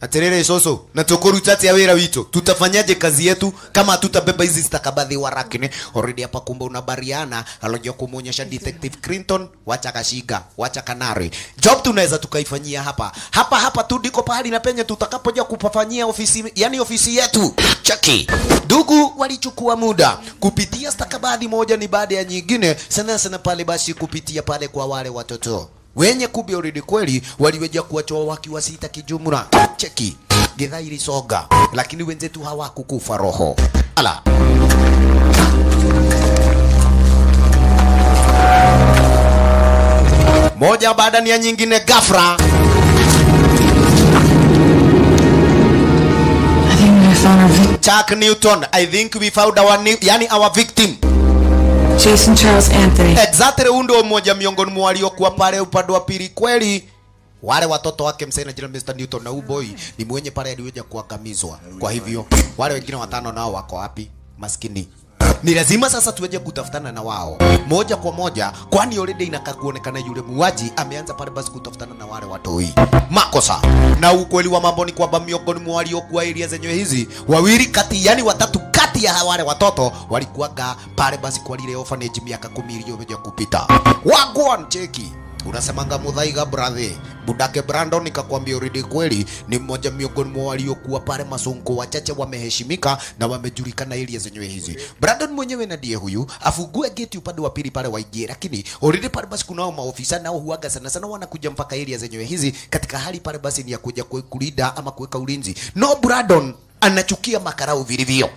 atiriri soso na tukuruta atia wira witu tutafanyaje kazi yetu kama hatutabeba hizi stakabadhi warakini already hapa kumbe unabariana alojua kumuonyesha detective Clinton wacha kashiga wacha kanari job tunaweza tukaifanyia hapa hapa hapa tu ndiko pahali na penye tutakapoja kupafanyia ofisi yani ofisi yetu chaki ndugu walichukua muda kupitia stakabadhi moja ni baada ya nyingine sana sana pale basi kupitia pale kwa wale watoto wenye kumbe already kweli waliweja kuwachoa wakiwa sita kijumla cheki githa ilisoga lakini wenzetu hawakukufa roho ala moja baada ya nyingine gafra I think we found our victim. Chuck Newton I think we found our new, yani our victim Jason Charles Anthony. exactly huyu ndio mmoja miongoni mwa waliokuwa pale upande wa pili kweli wale watoto wake msee na jina Mr. Newton na huyu boy ni mwenye pale aliweza kuangamizwa. Kwa hivyo wale wengine watano nao wako wapi? Maskini. Ni lazima sasa tuweje kutafutana na wao moja kwa moja, kwani already inakaa kuonekana yule muuaji ameanza pale basi kutafutana na wale watoi. Makosa na ukweli wa mambo ni kwamba miongoni mwa waliokuwa area zenyewe hizi wawili kati, yani watatu kati ya wale watoto walikuwaga pale basi kwa lile orphanage miaka kumi iliyokuja kupita. Wagwan cheki unasemanga mudhaiga brother budake brandon nikakwambia already kweli ni mmoja miongoni mwa waliokuwa pale masonko wachache wameheshimika na wamejulikana area zenyewe hizi brandon mwenyewe na ndiye huyu afungue geti upande wa pili pale waingie lakini already pale basi kunao maofisa nao huaga sana sana wanakuja mpaka area zenyewe hizi katika hali pale basi ni ya kuja kue- kulinda ama kuweka ulinzi no brandon anachukia makarau vilivyo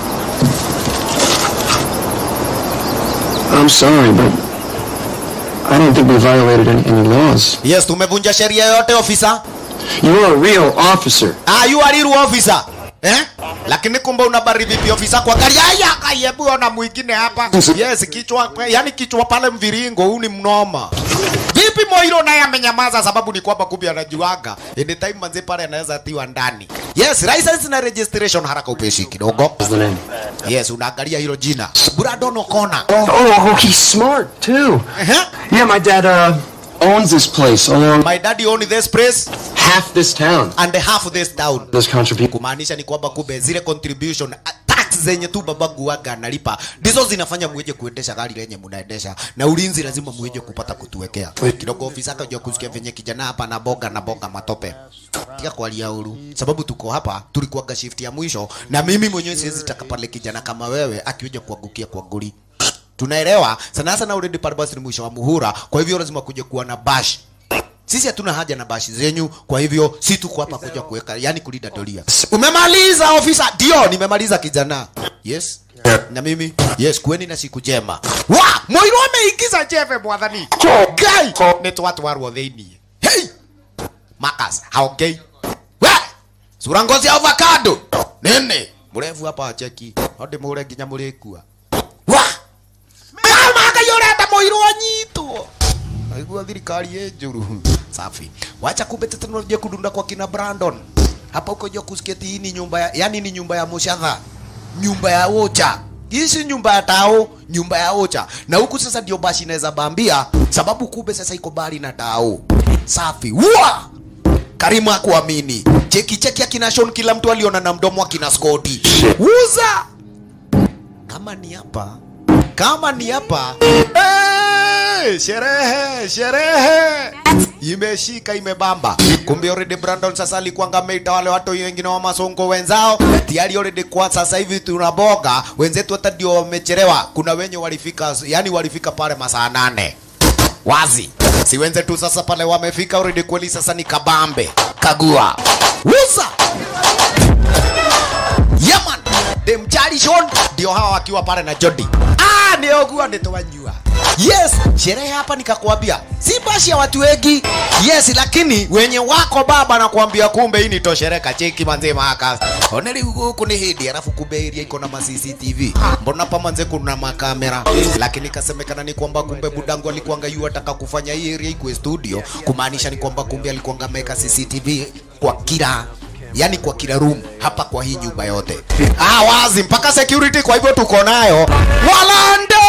I'm sorry, but I don't think we violated any, any laws. yes tumevunja sheria yote ofisa You're a real officer. Ah, you are real officer. Eh? Lakini kumbe unabari vipi ofisa kwa gari? Haya, kayebu ona mwingine hapa. Yes, kichwa yani kichwa pale mviringo huu ni mnoma. Vipi Moiro naye amenyamaza sababu ni kwamba kumbe anajuaga. Anytime manze pale anaweza tiwa ndani. Yes, license na registration haraka upeshi kidogo. What's the name? Yes, unaangalia hilo jina. Brandon O'Connor. Oh, he's smart too. Uh-huh. Yeah, my dad uh owns this place along My daddy own this place half this town. and half of this town. This contribution. kumaanisha ni kwamba kumbe zile contribution a- tax zenye tu babangu waga analipa ndizo zinafanya mweje kuendesha gari lenye mnaendesha na ulinzi lazima mweje kupata kutuwekea kidogo ofisa akajua kusikia venye kijana hapa na boga na boga matope tika kwa huru sababu tuko hapa tulikuwaga shift ya mwisho na mimi mwenyewe siwezi taka pale kijana kama wewe akiweja kuangukia kwa goli tunaelewa sana sana already pale basi ni mwisho wa muhura kwa hivyo lazima kuja kuwa na bash sisi hatuna haja na bashi zenyu, kwa hivyo si tuko hapa kuja kuweka, yani kulinda doria. Umemaliza ofisa? Ndio, nimemaliza kijana. Yes. Na mimi yes, kueni na siku njema. Wa, Moiro ameingiza jeve mwathani. Gai, ni twatu warwo thĩinĩ. Hey! Makas, haongei. We! Sura ngozi ya avocado. Nene, mrefu hapa acheki. Hadi mũre nginya mũrĩkua. Wa! Kama akayũrenda Moiro anyitwo naigua thirikari ĩ njũru safi wacha kumbe teknolojia kudunda kwa kina brandon hapa uko jua kusikia ati hii ni nyumba ya, yani ni nyumba ya mushatha nyumba ya ocha hii si nyumba ya tao nyumba ya ocha na huku sasa ndio basi inaweza bambia sababu kumbe sasa iko bali na tao safi wa karimu akuamini cheki cheki akina Sean kila mtu aliona na mdomo akina Scotty uza kama ni hapa kama ni hapa hey, sherehe sherehe imeshika imebamba kumbe already Brandon sasa alikuwa ameita wale watu wengine wa masongo wenzao tayari already kwa sasa hivi tunaboga wenzetu hata ndio wamechelewa kuna wenye walifika yani walifika pale masaa nane wazi si wenzetu sasa pale wamefika already kweli sasa ni kabambe kagua uza Yaman dem Charlison ndio hawa wakiwa pale na Jody. Ah, ndio kuwa nitowajua. Yes, sherehe hapa nikakwambia si bashi ya watu wengi. Yes, lakini wenye wako baba nakwambia kumbe hii ni toshereka cheki manze maka. Oneli huku ni hidi alafu kumbe area iko na ma CCTV. Mbona pa manze kuna makamera? Lakini kasemekana ni kwamba kumbe budangu alikuanga yu ataka kufanya hii area ikuwe studio, kumaanisha ni kwamba kumbe alikuanga ameweka CCTV kwa kila yani kwa kila room hapa kwa hii nyumba yote. Ah, wazi mpaka security, kwa hivyo tuko nayo Walande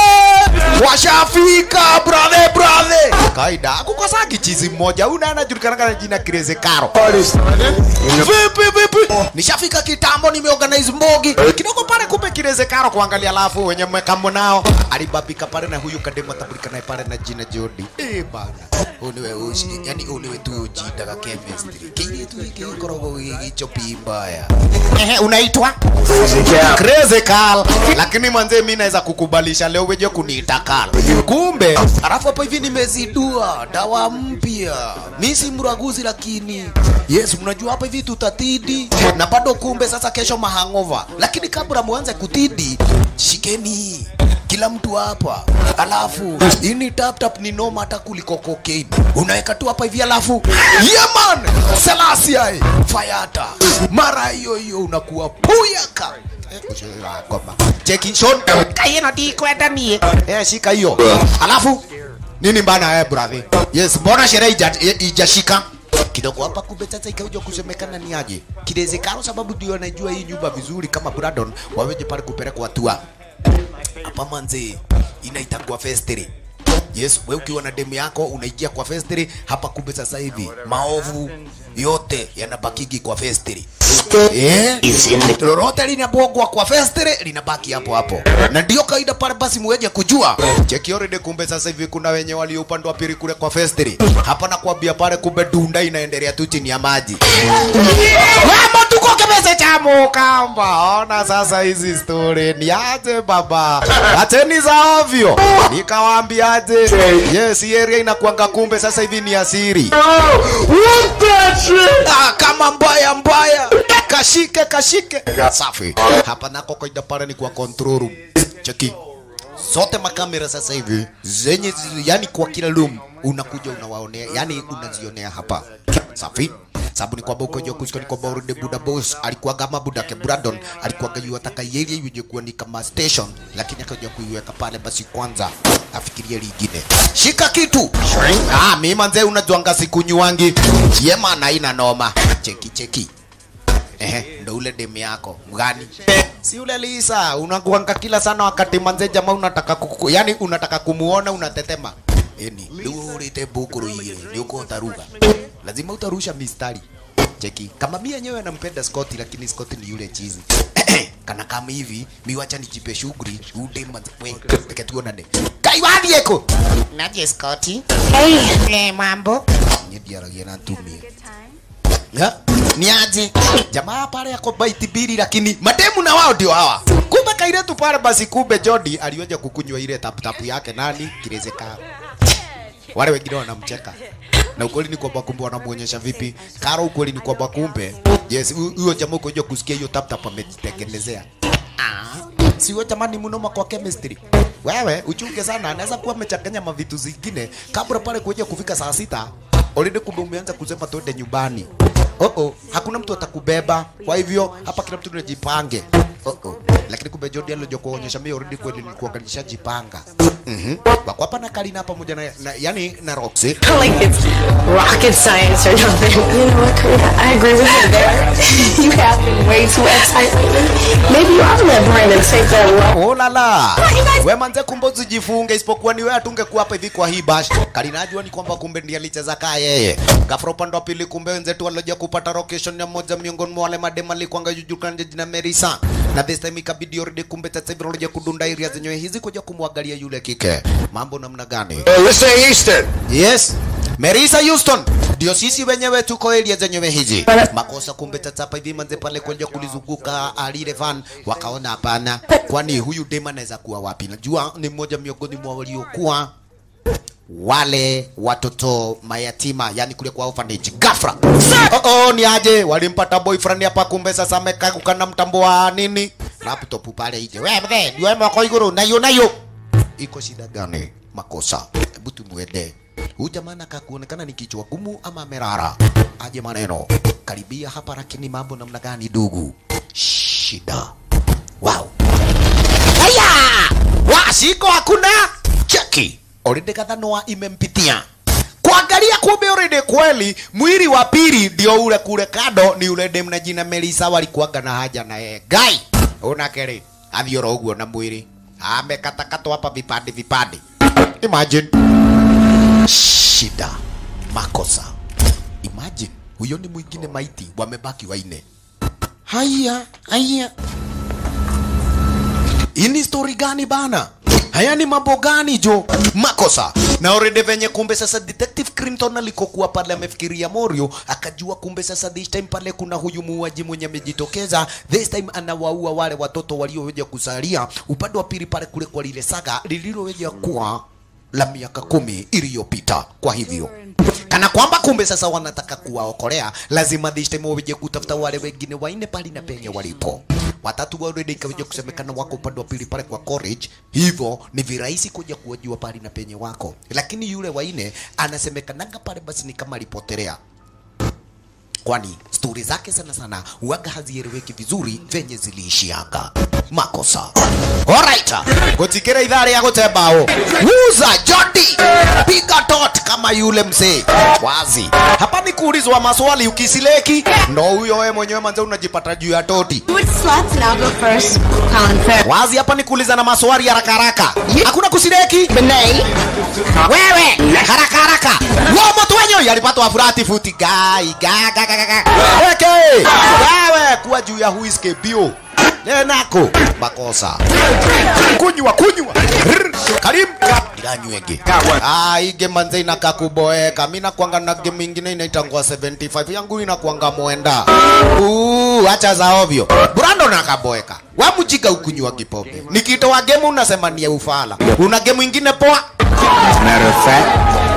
washafika brother brother kaida kukosa kichizi mmoja una anajulikana kana jina Crazy Caro vipi vipi nishafika kitambo nimeorganize mbogi kidogo pale kumbe Crazy Caro kuangalia alafu wenye mmekamo nao alibabika pale na huyu kademo tabulika naye pale na jina Jody eh bana uniwe ushi yani uniwe tu ujindaga chemistry kile tu hiki korogo hicho pimbaya ehe unaitwa Crazy Carl lakini manze mimi naweza kukubalisha leo weje kuniita Carl kumbe alafu hapo hivi nimezidua dawa mpya mimi si mraguzi lakini yes mnajua hapa hivi tutatidi na bado kumbe sasa kesho mahangova lakini kabla muanze kutidi shikeni kila mtu hapa alafu ini tap tap ni noma hata kuliko cocaine unaweka tu hapa hivi alafu yeah man Selassie fayata mara hiyo hiyo unakuwa puyaka cheki shot kayeno ti kwenda nie eh shika hiyo alafu nini bana eh brother yes mbona sherehe ija- i- ijashika kidogo hapa kumbe sasa ikaja kusemekana ni aje kilezekano sababu ndio anajua hii nyumba vizuri kama Brandon waweje pale kupelekwa hatua hapa manze inaitangwa festiri yes we ukiwa na demu yako unaingia kwa festiri hapa kumbe sasa hivi maovu yote yanabakigi kwa festiri eh lolote linabogwa kwa festiri linabaki hapo hapo na ndio kaida pale basi muweje kujua cheki already kumbe sasa hivi kuna wenye walio upande wa pili kule kwa festiri hapa nakwambia pale kumbe dunda inaendelea tu chini ya maji Mama tuko kemese cha mukamba. Ona sasa hizi story ni aje baba. Acheni za ovyo. Nikawaambiaje? Yes, hii area inakuanga kumbe sasa hivi ni asiri. Ah, kama mbaya mbaya. Kashike kashike. Safi. Hapa nako kaida pale ni kwa control room. Cheki. Zote makamera sasa hivi zenye zi- yani kwa kila room unakuja unawaonea, yani unazionea hapa. Safi sababu ni kwamba ukojo kusiko ni kwamba already Buda Boss alikuwa kama Buda ke Brandon alikuwa gajua taka yeye yuje kuwa ni kama station, lakini akaja kuiweka pale basi kwanza afikirie lingine. Shika kitu. Ah, mimi manze unajuanga siku nyuangi. Yema na ina noma. Cheki cheki. Ehe, ndo ule demu yako mgani? Si ule Lisa, unakuanga kila sana wakati manze jamaa unataka kuku, yani unataka kumuona unatetema. Eni, ndio ulete bukuru ile, ndio uko utaruga. Lazima utarusha mistari. Cheki, kama mimi yenyewe nampenda Scott lakini Scott ni yule chizi. Kana kama hivi, mi wacha nijipe shughuli, ude manze we, peke tuonane. Kaiwadi eko. naje skoti Hey, eh mambo Nidiaragia na ntumie. Ya? Ni aje? Jamaa pale yako baiti bili lakini mademu na wao ndio hawa. Kumbe kaile tu pale basi kumbe Jody alioja kukunywa ile tap tap yake nani kirezeka. Wale wengine wanamcheka. Na ukweli ni kwamba kumbe wanamuonyesha vipi. Karo ukweli ni kwamba kumbe yes hu- huyo jamaa uko kusikia hiyo tap tap amejitengenezea. Ah, si wewe jamani mnoma kwa chemistry. Wewe uchunge sana, anaweza kuwa amechanganya mavitu zingine kabla pale kuja kufika saa sita already kumbe umeanza kusema twende nyumbani. Oh oh, hakuna mtu atakubeba. Kwa hivyo hapa kila mtu tunajipange. Oh oh. Lakini kumbe Jody alikuja kuonyesha mimi already kweli nilikuwa kanishajipanga. Mhm. Wako hapa na Karina pamoja na, na yani na Roxy. like it's rocket science or nothing. You know what, Karina? I agree with you there. you have been way too uptight lately. Maybe you ought to let Brandon take that role. Oh la la. We manze kumbe usijifunge isipokuwa ni wewe atungekuwa hapa hivi kwa hii bash. Karina ajua ni kwamba kumbe ndiye alicheza kaa yeye. Gafro upande wa pili kumbe wenzetu walioja kupata location ya moja miongoni mwa wale madem alikuanga jujulikana jina Merisa. Na this time ikabidi already kumbe sasa hivi walioja kudunda area zenyewe hizi kuja kumwangalia yule kike. Mambo namna gani? Hey, listen, Easton. Yes. Merisa Houston ndio sisi wenyewe tuko area zenyewe hizi. Makosa kumbe tata hapa hivi manze pale kuja kulizunguka alile van wakaona hapana, kwani huyu dema anaweza kuwa wapi? Najua ni mmoja miongoni mwa waliokuwa wale watoto mayatima, yani kule kwa orphanage. Ghafla oh, oh, ni aje walimpata boyfriend hapa, kumbe sasa amekaa kukana mtambo wa nini laptop pale nje. Wewe mzee, ndio mako iguru nayo nayo iko shida gani? Makosa, hebu tumwende huyu jamaa anakaa kuonekana ni kichwa gumu ama amerara aje maneno karibia hapa, lakini mambo namna gani ndugu? Shida wow. Haya, washiko hakuna cheki already kadhanoa imempitia kuangalia kumbe already kweli mwili wa pili ndio ule kule kado ni ule dem na jina Melisa walikuwaga na haja na yeye gai una kere athiora uguo na mwili amekatakatwa hapa vipande vipande. Imagine shida, makosa. Imagine huyo ni mwingine maiti, wamebaki waine. Haya, haya, hii ni story gani bana? Haya ni mambo gani jo? Makosa. Na already venye kumbe sasa Detective Clinton alikokuwa pale amefikiria Morio, akajua kumbe sasa this time pale kuna huyu muuaji mwenye amejitokeza. This time anawaua wale watoto walioweza kusalia upande wa pili pale kule kwa lile saga lililoweza kuwa la miaka kumi iliyopita. Kwa hivyo kana kwamba kumbe sasa wanataka kuwaokolea, lazima this time waje kutafuta wale wengine waine pali na penye walipo. Watatu already ikaja kusemekana wako upande wa pili pale kwa college, hivyo ni virahisi kuja kuwajua pali na penye wako, lakini yule waine anasemekananga pale basi ni kama alipotelea kwani stori zake sana sana huaga hazieleweki vizuri venye ziliishianga makosa alright kutikira idhari ya gutembao wuza jodi piga tot kama yule mzee wazi hapa ni kuulizwa maswali ukisileki ndo huyo wewe mwenyewe manze unajipata juu ya toti Which slots and I'll go first? Colin Farrell. wazi hapa ni kuuliza na maswali haraka haraka hakuna kusileki Benet. wewe haraka haraka wo mtu wenyewe alipatwa furati futi gai ga ga ga ga ga weke wewe kuwa juu ya huiske bio nenako makosa kunywa kunywa Rrr. karim iranywege ah hii game manze inaka kuboeka mimi nakwanga na game ingine inaitangwa 75 yangu inakwanga mwenda uh acha za ovyo Brando nakaboeka wamujika ukunywa kipombe nikitoa game unasema ni ya ufala una game ingine poa Matter of fact,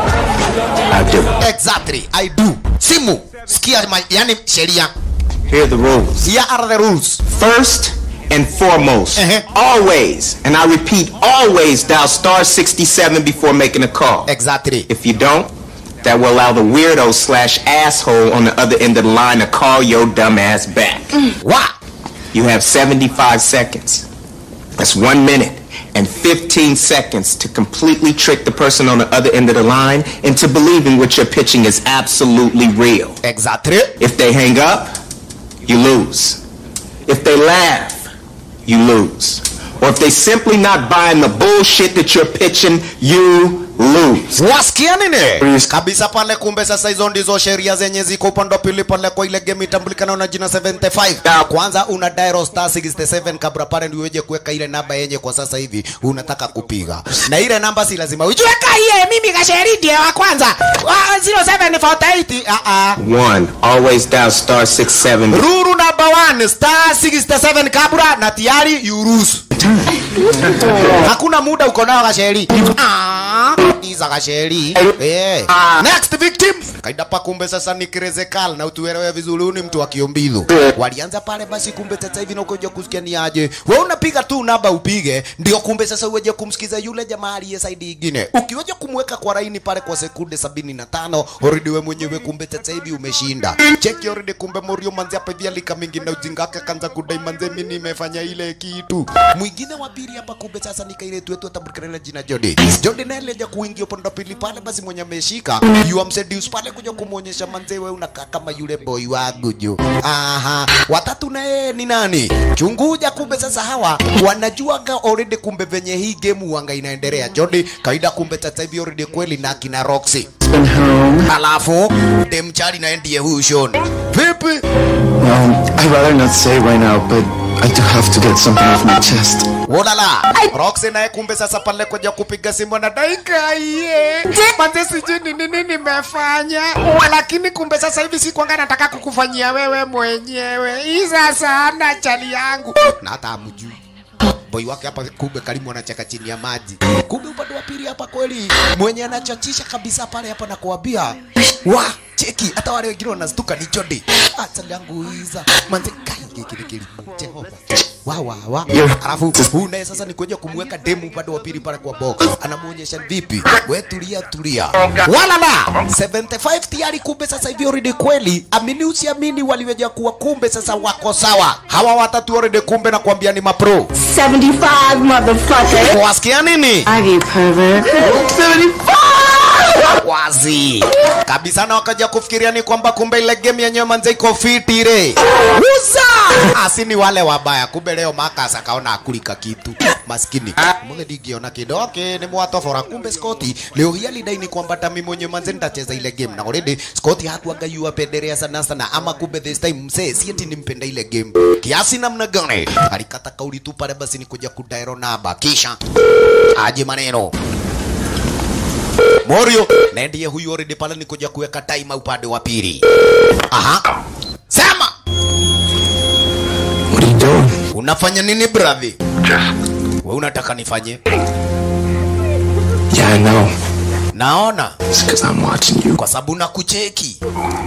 I do. Exactly, I do. Simu, sikia ma, yani sheria. Here are the rules. Here are the rules. First and foremost, Uh-huh. always, and I repeat, always dial star 67 before making a call. Exactly. If you don't, that will allow the weirdo slash asshole on the other end of the line to call your dumb ass back. Wa. You have 75 seconds. That's one minute and 15 seconds to completely trick the person on the other end of the line into believing what you're pitching is absolutely real. Exactly. If they hang up, you lose. If they laugh, you lose. Or if they simply not buying the bullshit that you're pitching, you lose. Wasikia nini? Kabisa pale kumbe sasa hizo ndizo sheria zenye ziko upande wa pili pale kwa ile game itambulikana na jina 75. Kwanza una dial star 67 kabla pale ndio uweje kuweka ile namba yenye kwa sasa hivi unataka kupiga. Na ile namba si lazima ujue Iye, mimi Gasheri ndiye wa kwanza. Wa 0748. ah ah. One, always dial star 67. Ruru number one, star 67 kabla na tayari you lose. Hakuna muda uko nao Gasheri. Ah, iza Gasheri. Eh. Next victim. Kaida pa kumbe sasa ni Krezekal na utuelewe vizuri huyu ni mtu wa Kiombilu. Walianza pale basi kumbe sasa hivi nakuja kusikia ni aje. Wewe unapiga tu namba upige ndio kumbe sasa uweje kumsikiza yule jamaa aliye side ingine. Ukiweja kumweka kwa laini pale kwa sekunde 75 already wewe mwenyewe kumbe sasa hivi umeshinda. Check already kumbe Morio manzi hapa hivi alika mingi na ujinga wake kanza kudai manze mimi nimefanya ile kitu. Mwingine wa pili hapa kumbe sasa ni kaile tu atambulikana jina Jody. Jody naye alija kuingia upande wa pili pale basi mwenye ameshika you am seduce pale kuja kumuonyesha manze wewe unakaa kama yule boy wangu jo. Aha. Watatu naye ni nani? Chunguja kumbe sasa hawa wanajuaga already kumbe venye hii game wanga inaendelea. Jody kaida kumbe sasa hivi already kweli na kina Roxy. Halafu dem chali na ndiye huyu Sean. Vipi? Um, I'd rather not say right now, but I do have to get something off my chest. Wolala. Roxy naye kumbe sasa pale kuja kupiga simu na daika Iye. Manze sijui ni nini nimefanya. Lakini kumbe sasa hivi si kwanga nataka kukufanyia wewe mwenyewe. Isa sana chali yangu. na hata amjui boy wake hapa kumbe karimu anacheka chini ya maji kumbe upande wa pili hapa kweli mwenye anachachisha kabisa pale hapa na kuambia wa cheki hata wale wengine wanastuka ni Jody acha yangu iza manze kai kile kile Jehova wa wa wa alafu huyu naye sasa ni kuja kumweka demu upande wa pili pale kwa box anamuonyesha vipi we tulia tulia wala la 75 tayari kumbe sasa hivi already kweli amini usiamini waliweja kuwa kumbe sasa wako sawa hawa watatu already kumbe na kuambia ni mapro 75, motherfucker. wasikia nini I get pervert. 75! wazi kabisa, na wakaja kufikiria ni kwamba kumbe ile game yenyewe manze iko fiti re uza asini wale wabaya, kumbe leo Marcus akaona akulika kitu maskini mule digiona kido okay, ni mwatofora kumbe Scotty leo hii alidai ni kwamba tami mwenye manze nitacheza ile game na already Scotty hakuanga yu apendelea sana sana, ama kumbe this time msee si eti nimpenda ile game kiasi namna gani, alikata kauli tu pale, basi ni kuja kudairo namba kisha aje maneno Morio na ndiye huyu already pale ni kuja kuweka time upande wa pili. Aha. Sema. What are you doing? Unafanya nini brother? Just Wewe unataka nifanye? Yeah, I know. Naona It's because I'm watching you. kwa sababu nakucheki.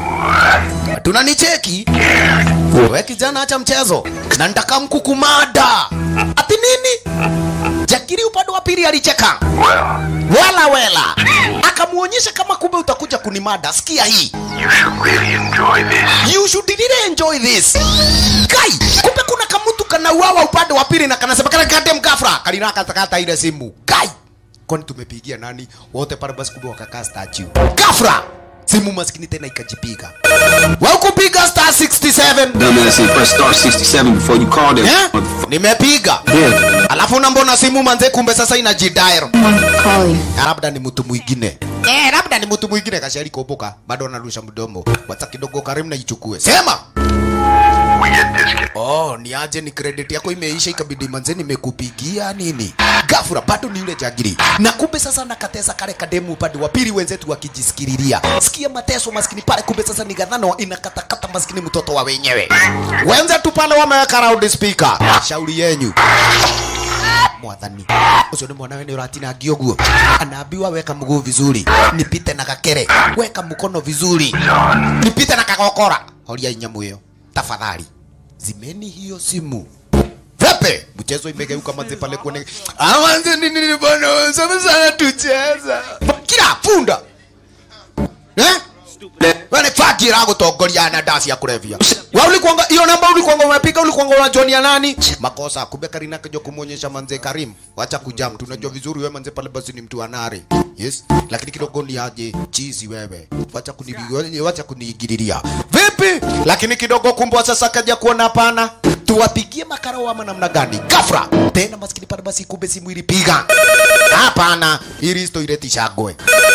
Tunanicheki? Wewe kijana, acha mchezo na nitaka mkukumada. Ati nini? Jakiri upande wa pili alicheka. well, Wela wela. Akamuonyesha kama kumbe utakuja kunimada. Sikia hii. you should really enjoy this. You should really enjoy this. Kai, kumbe kuna kamutu kanauawa upande wa pili na kanasema kana kate mkafra. Kalina katakata ile simu. Kai. Kwani tumepigia nani? Wote pale basi kumbe wakakaa statue. Kafra. Simu maskini tena ikajipiga. Wewe kupiga star 67. Dumbass, you press star 67 before you call them. Eh? motherfucker. Nimepiga. Yeah. Alafu na mbona simu manze kumbe sasa inajidial. Call you. labda ni mtu mwingine eh, labda ni mtu mwingine kashari kuoboka bado anarusha mdomo wacha kidogo karimu na ichukue sema We get this kid. oh ni aje ni credit yako imeisha ikabidi manze nimekupigia nini gafura bado ni yule jagiri na kumbe sasa nakatesa kale kademu upande wa pili wenzetu wakijisikililia sikia mateso maskini pale kumbe sasa ni gadhano inakatakata maskini mtoto wa wenyewe wenzetu pale wameweka loud speaker shauri yenyu mwathani ucio nä mwana we nä å ratinangio guo anaambiwa weka mguu vizuri nipite na gakere weka mkono vizuri nipite na kagokora horia nyamå ä yo tafadhali zimeni hiyo simu Pepe, mchezo imegeuka manze pale kuone. Ah, manze nini nini bwana, sana sana tucheza. Kila funda. Eh? Wale fakira gutongoria na dasi ya kulevya. Wa ulikuanga hiyo namba ulikuanga umepiga ulikuanga unajonia nani? Makosa kumbe Karina kaja kumuonyesha manze Karim. Wacha kujam tunajua vizuri wewe manze pale basi ni mtu anari. Yes. Lakini kidogo ni aje chizi wewe. Wacha kunibigonia wacha kunigiriria. Vipi? Lakini kidogo kumbwa sasa kaja kuona hapana. Tuwapigie makaro ama namna gani? Gafra. Tena maskini pale basi kumbe simu ilipiga. Hapana, hili sto ileti shagwe.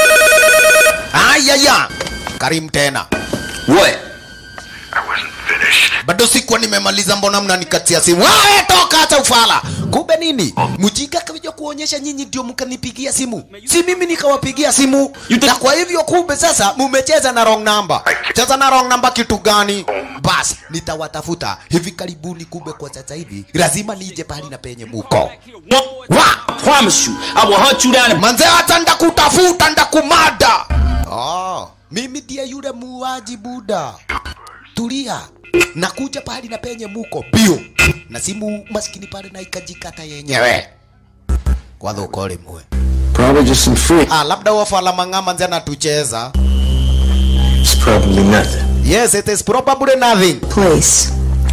Ayaya. Karim tena. What? I wasn't finished. bado sikuwa nimemaliza, mbona mnanikatia simu? Wewe toka, hata ufala. Kumbe nini? Mjinga kaja kuonyesha nyinyi ndio mkanipigia simu, si mimi nikawapigia simu. Na kwa hivyo kumbe sasa mumecheza na wrong number. Cheza na wrong number kitu gani? Bas, nitawatafuta hivi karibuni. Kumbe kwa sasa hivi lazima nije pahali na penye muko wa Promise you, I will hunt you down and manze, hata ndakutafuta ndakumada. Oh, mimi ndiye yule muuaji buda. Tulia, nakuja pahali na penye muko bio, na simu maskini pale na ikajikata yenyewe kwa dhuko limwe. Probably just some free. Ah, labda wafala mang'ama nze anatucheza. It's probably nothing. Yes, it is probably nothing. Place.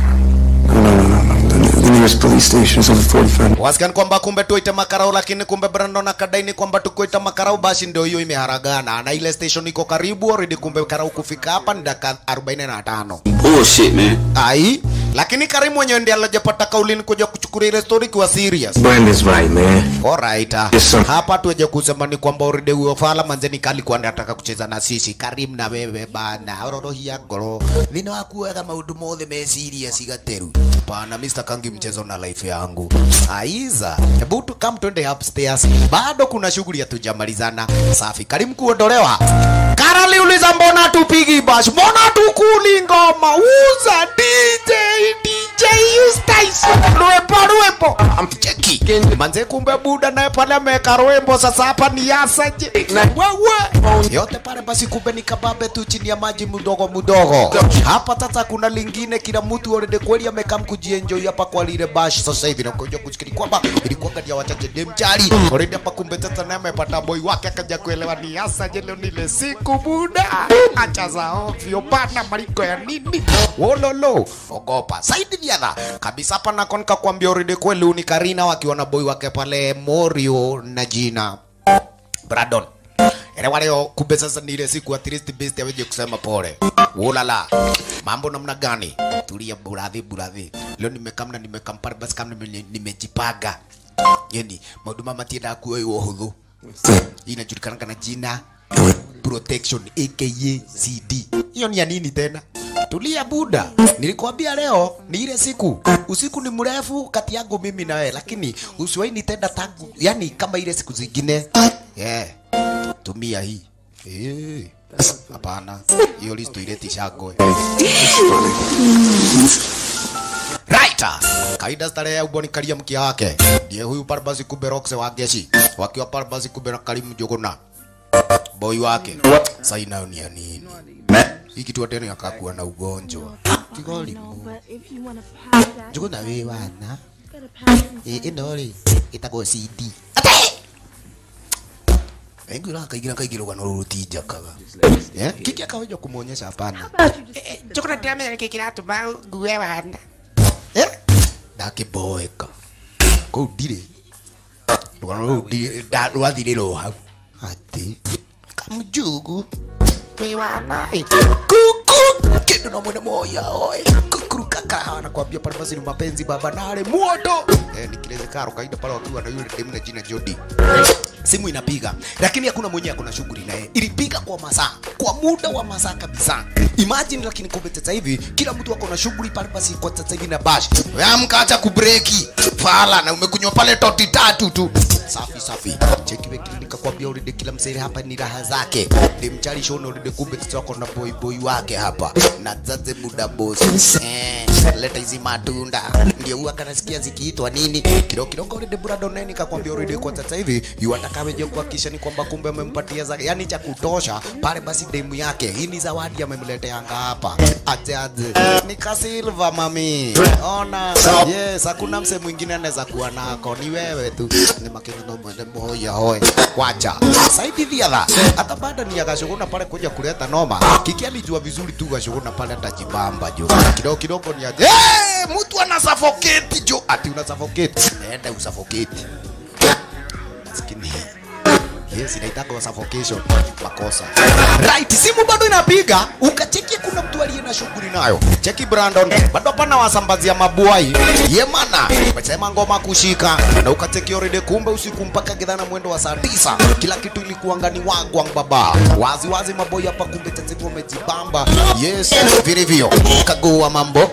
No, no, no, no. The, the nearest police station is over 45 Wasikan kwamba kumbe tuite makarau, lakini kumbe Brandon akadai ni kwamba tukuita makarau, basi ndio hiyo imeharagana na ile station iko karibu already. Kumbe karau kufika hapa ni dakika 45. bullshit, man. Ai, lakini Karim mwenyewe ndiye alijapata kauli ni kuja kuchukulia ile story kwa serious. Brandon's right, man. Alright. ah. Yes, sir. Hapa tuweje kusema ni kwamba already huyo fala manzeni kali kwa anataka kucheza na sisi. Karim na wewe bana, ororohia ngoro. Thina waku wega maundu mothe me serious igateru. Bana Mr. Kangi mchezo na life yangu. Aiza, hebu tu come twende upstairs. Bado kuna shughuli hatujamalizana. Safi. Karim kuondolewa. Karali uliza mbona tupigi bash? Mbona tukuli ngoma? Uza DJ DJ Eustace. Rwepo rwepo. Amcheki. Manze kumbe buda naye pale ameweka rwembo sasa hapa ni yasaje? Wewe. Yote pale basi kumbe ni kababe tu chini ya maji mdogo mdogo. Hapa sasa kuna lingine kila mtu already kweli amekam kujienjoy hapa kwa lile bash sasa hivi na kuja kusikiri kwamba ilikuwa kati ya wachache demchari. Already hapa kumbe sasa naye amepata boy wake akaja kuelewa ni yasaje leo nile siku buda. Acha za ovyo bana maliko ya nini? Wololo. Ogopa. Saidi viadha. Kabisa hapa na konka kuambia already kweli ni Karina wakiwa na boy wake pale Morio na jina Brandon. elewa leo kumbe sasa ni ile siku at least best aweje kusema pole ulala mambo namna gani tulia buradhi buradhi leo nimekamna nimekampara basi kama nime- nimejipanga yani maundu mama tienda kuoyo uhuthu Hii inajulikana na jina protection aka CD. Hiyo ni ya nini tena? Tulia buda, nilikwambia leo ni ile siku. Usiku ni mrefu kati yangu mimi na wewe, lakini usiwahi nitenda tangu, yani kama ile siku zingine. Yeah. Tumia hii. Eh. Hapana. Hiyo list ileti shagwe. Right. Kaida starehe ya uboni kalia mkia wake. Ndiye huyu Parvati kumbe Roxe wa Geshi. Wakiwa Parvati kumbe na Karimu Jogona. Boy wake. Sasa inayo ni ya nini? Hii kitu tena akakuwa na ugonjwa. Kigoli. Jogona wewe wana. Eh, ino ri itago CD. Engu la kaigira kaigira kwa nuru tija kaga. Eh? Kiki akaweja kumuonyesha hapana. Chokora ndamenya nä kä kä ratåma ngue wana Eh? Ndakiboeka. Kau ndirĩ. Rũgano rũu ndirĩ- nda- rwathirĩrwo hau. Ati. Kamjugu. wä wana Kuku. Kĩndũ no mwene moya oe. Kukuru kaka nakwambia pale basi ni mapenzi baba nale moto. Eh, nikileze karo kaida pale wakiwa na yule demu na jina Jody. Simu inapiga lakini hakuna mwenye akona shughuli naye. Ilipiga kwa masaa, kwa muda wa masaa kabisa. Imagine lakini kumbe sasa hivi kila mtu ako na shughuli pale basi kwa sasa hivi na bash. Wewe amka acha kubreki. Fala na umekunywa pale toti tatu tu. Safi safi. Cheki wewe klinika kwambia already kila msere hapa ni raha zake. Ndimchali shona already kumbe sasa wako na boy boy wake hapa. Na zaze muda boss. Eh, leta hizi matunda. Ndio huwa kanasikia zikiitwa nini? Kidogo kidogo already Brandon nani kakwambia already kwa sasa hivi yu atakaweje kuhakikisha ni kwamba kumbe amempatia za yani cha kutosha pale basi demu yake. Hii ni zawadi amemleteanga hapa. Aje aje. Ni ka silver mami. Ona. Yes, hakuna mse mwingine anaweza kuwa nako. Ni wewe tu. Ni makini no mwende moya hoye. Wacha. Saidi dhiadha. Hata baada ni akashuguna pale kuja kuleta noma. Kiki alijua vizuri tu kashuguna pale atajibamba jo. Kidogo kidogo ni aje. Eh, mtu ana suffocate jo. Ati una suffocate. Enda usuffocate. Maskini. Yes, inaitaka suffocation. Makosa. Right, simu bado inapiga. Ukacheki kuna mtu aliye na shughuli nayo. Cheki Brandon. Bado pana wasambazia mabuai. Yemana. Umesema ngoma kushika. Na ukacheki already kumbe usiku mpaka gidhana mwendo wa saa tisa. Kila kitu ilikuwa ngani wagwang baba. Wazi wazi maboy hapa kumbe tatizo wamejibamba. Yes, vilivyo. Kagua mambo.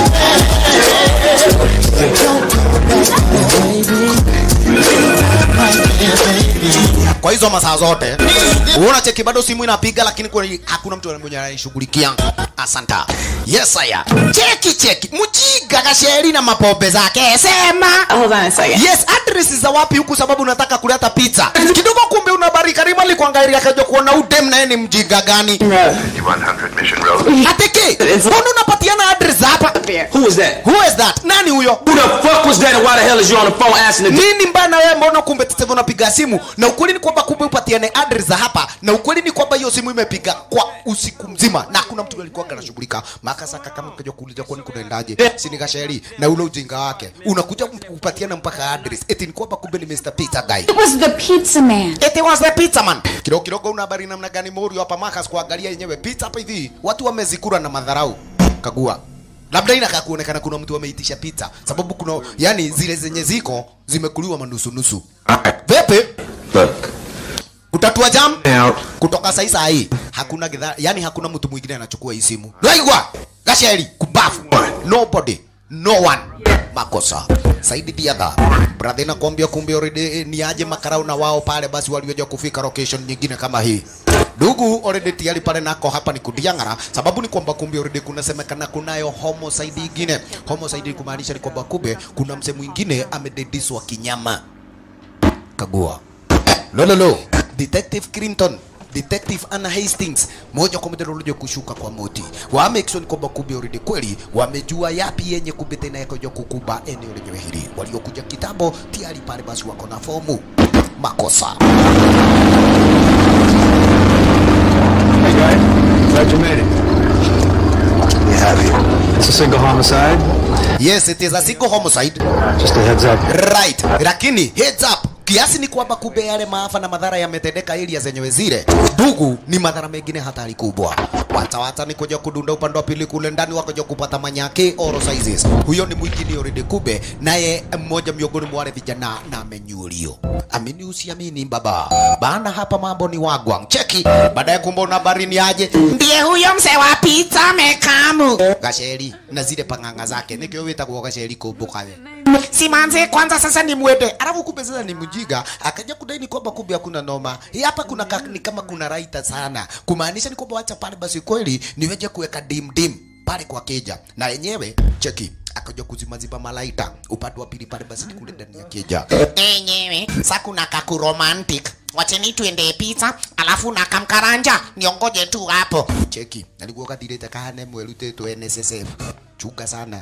kwa hizo masaa zote uona cheki bado simu inapiga lakini kwa hakuna mtu mwenye anaishughulikia asanta yes aya cheki cheki mjiga kasheri na mapombe zake sema Hold on a second. yes address za wapi huku sababu unataka kuleta pizza kidogo kumbe unabarika rima likwangairia kaja kuona udem naye ni mjinga gani 100 Mission Road. ateke mbona unapatiana address hapa Who is that? who is that nani huyo Who the fuck was that and why the hell is you on the phone asking the nini mbaya na wewe mbona kumbe sasa hivi unapiga simu na ukweli ni kwamba kumbe upatiane address za hapa na ukweli ni kwamba hiyo simu imepiga kwa usiku mzima na hakuna mtu alikuwa anashughulika makasaka kama ukaja kuuliza kwani kunaendaje si ni kasheri na ule ujinga wake unakuja kupatiana mpaka address eti ni kwamba kumbe ni Mr. Pizza guy It was the pizza man. Eti was the pizza man. Kidogo kidogo una habari namna gani Morio hapa Marcus kuangalia yenyewe pizza hapa hivi. Watu wamezikura na madharau. Kagua. Labda inakaa kuonekana kuna mtu ameitisha pizza sababu kuna yani zile zenye ziko zimekuliwa manusu nusu. Vipi? Look, Kutatua jam now, kutoka saa hii saa hii hakuna gidha, yani hakuna mtu mwingine anachukua hii simu. Laigwa. Gasheri kubafu. Nobody. No one. Makosa. Saidi Diadha. Brother nakwambia kumbe already eh, ni aje makarau na wao pale basi walioja kufika location nyingine kama hii. Ndugu already tayari pale nako hapa ni kudiangara sababu ni kwamba kumbe already kunasemekana kunayo homicide ingine. Homicide kumaanisha ni kwamba kumbe kuna mse mwingine amedediswa kinyama. Kagua. Lololo. Detective Clinton Detective Anna Hastings moja kwa moja walikuja kushuka kwa moti. Wa make sure ni kwamba kumbe already kweli wamejua yapi yenye kumbe tena yakoja kukuba eneo lenyewe hili. Waliokuja kitambo tayari pale basi wako na fomu. Makosa. Hey guys, glad you made it. We have you. It's a single homicide. Yes, it is a single homicide. Just a heads up. Right. Lakini heads up kiasi ni kwamba kumbe yale maafa na madhara yametendeka area zenyewe zile ndugu ni madhara mengine hatari kubwa watawata ni kuja kudunda upande wa pili kule ndani wakaja kupata manyake oro sizes huyo ni mwingine already kube naye mmoja miongoni mwa wale vijana na amenyulio amini usiamini baba bana hapa mambo ni wagwang cheki baadaye kumbe una barini aje ndiye huyo mzee wa pizza mekamu gasheri na zile panganga zake nikio witagwo gasheri kumbuka we simanze kwanza sasa ni mwende alafu kumbe sasa ni mjiga akaja kudai ni kwamba kumbe hakuna noma hii hapa kuna ka, ni kama kuna raita sana kumaanisha ni kwamba wacha pale basi kweli niweje kuweka dim dim pale kwa keja na yenyewe cheki akaja kuzimaziba malaita upande wa pili pale basi ni kule ndani ya keja enyewe sa kuna kaku romantic wacheni tuende pizza alafu na kamkaranja niongoje tu hapo cheki nalikuwa kathirite kahane mwerutitwo NSSF chunga sana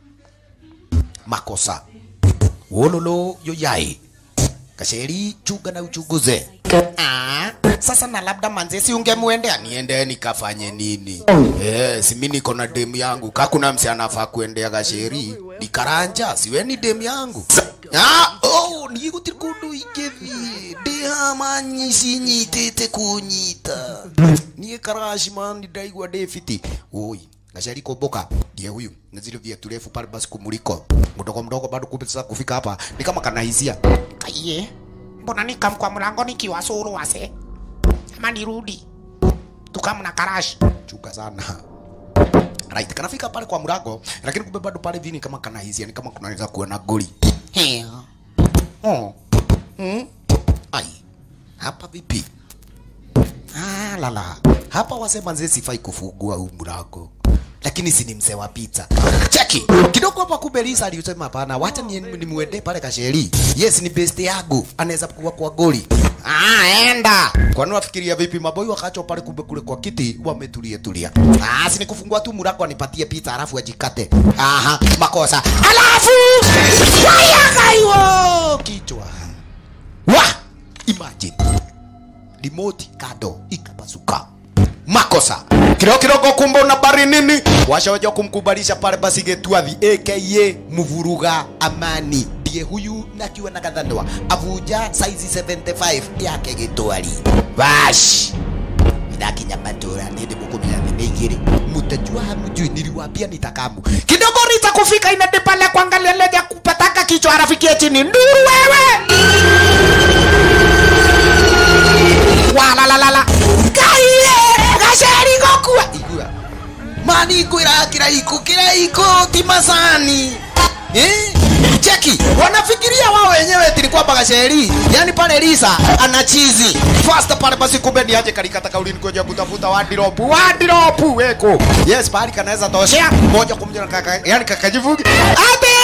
makosa wololo yoyai kasheri chunga na uchunguze ah, sasa na labda manzesi ungemwendea niende nikafanye nini eh, si mimi niko na demu yangu kakuna msi anafaa kuendea gasheri nikaranja siweni demu yangu Ah, oh, nigutiri kundu ingithi ndihamanyi cinyitite kunyita niä karaci mani ndaigua ndä fiti oi gacari kumbuka ndiye huyu na zile viatu refu pale basi kumuliko mdogo mdogo bado kumbe sasa kufika hapa ni kama kanahisia kaiye mbona nikam kwa mlango nikiwa suru wase ama nirudi tukamna karash chuka sana right kanafika pale kwa mlango lakini kumbe bado pale vini kama kanahisia ni kama kunaweza kuwa na goli Heo. oh. mm. ai hapa vipi ah, lala hapa wasema nzee sifai kufungua huu mlango lakini si ni mzee wa pizza cheki kidogo hapa kumbe Lisa alisema hapana wacha ni nimwende pale kasheri yes ni best yangu anaweza kuwa kwa goli ah enda kwani wafikiria vipi maboi wakacho pale kumbe kule kwa kiti wametulia tulia ah si ni kufungua tu mlango anipatie pizza alafu ajikate aha makosa alafu waya kaiwo kichwa wa imagine remote kado ikapasuka makosa kidogo kidogo kumbe una bari nini washawaja kumkubalisha pale basi getwathi aka mvuruga amani ndiye huyu nakiwa na kadhanwa avuja saizi 75 yake gitwari bash ndakinya matura nindi mukumira nene igiri mutajua hamjui niliwaambia nitakamu kidogo rita kufika inade pale kuangalia leja kupataka kichwa arafikia chini nduru wewe walalalala kaiye gaceri gokua igua mani kwira kiraiko kiraiko ti masani eh? cheki wanafikiria wao wenyewe tili kwamba gaceri yani pale Lisa ana chizi fast pale basi kumbe ni aje kalikata kaulini kuja kutafuta wadiropu wadiropu weko yes pale kanaweza toshea moja kwa moja kaka yani kakajivugi ate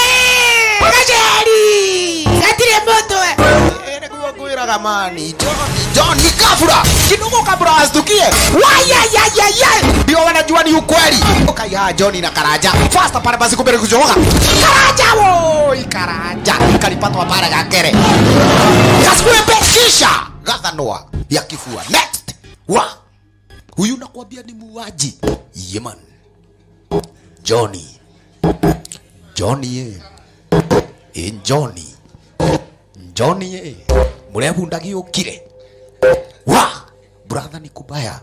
gaceri atire moto ere kuwa kuira gamani John John ni kafura kidogo kabla astukie waya ya ya ya ndio wanajua ni ukweli okay ha John na Karaja fast pale basi kumbe kujoka Karaja wo Karaja kalipatwa pale gakere kasikuepe shisha gathanwa ya kifua next wa huyu nakwambia ni muuaji yeman Johnny Johnny ye e Johnny Johnny ye murebundagi ukire wa brother ni kubaya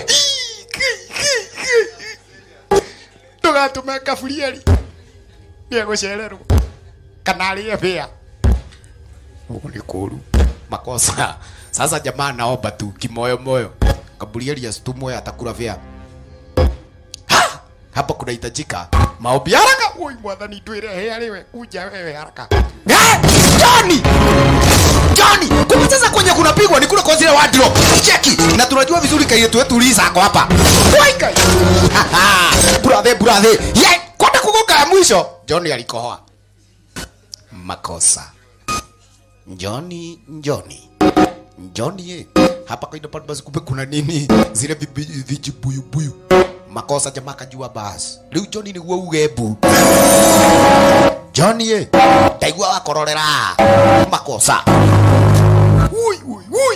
tugatume kaburieri niegucererwo kana arie bia ugu ni kuru makosa sasa jamaa naomba tu kimoyo moyo kaburieri asitumwe atakula bia Ha! hapa kunahitajika maombi haraka oi mwathani ndwire aliwe kuja wewe haraka Eh, Johnny Johnny kumbe sasa kwenye kunapigwa ni kule kwa zile wardrobe cheki na tunajua vizuri kai yetu wetu Lisa ako hapa Wai kai brother brother ye kwenda kugoka ya mwisho Johnny alikohoa makosa Johnny Johnny Johnny ye hapa kaida pale basi kumbe kuna nini zile vibi- vijibuyubuyu makosa jamaa kajua basi riu Johnny niguo ugebu Johnny ye ndaigua wakororera makosa ui ui ui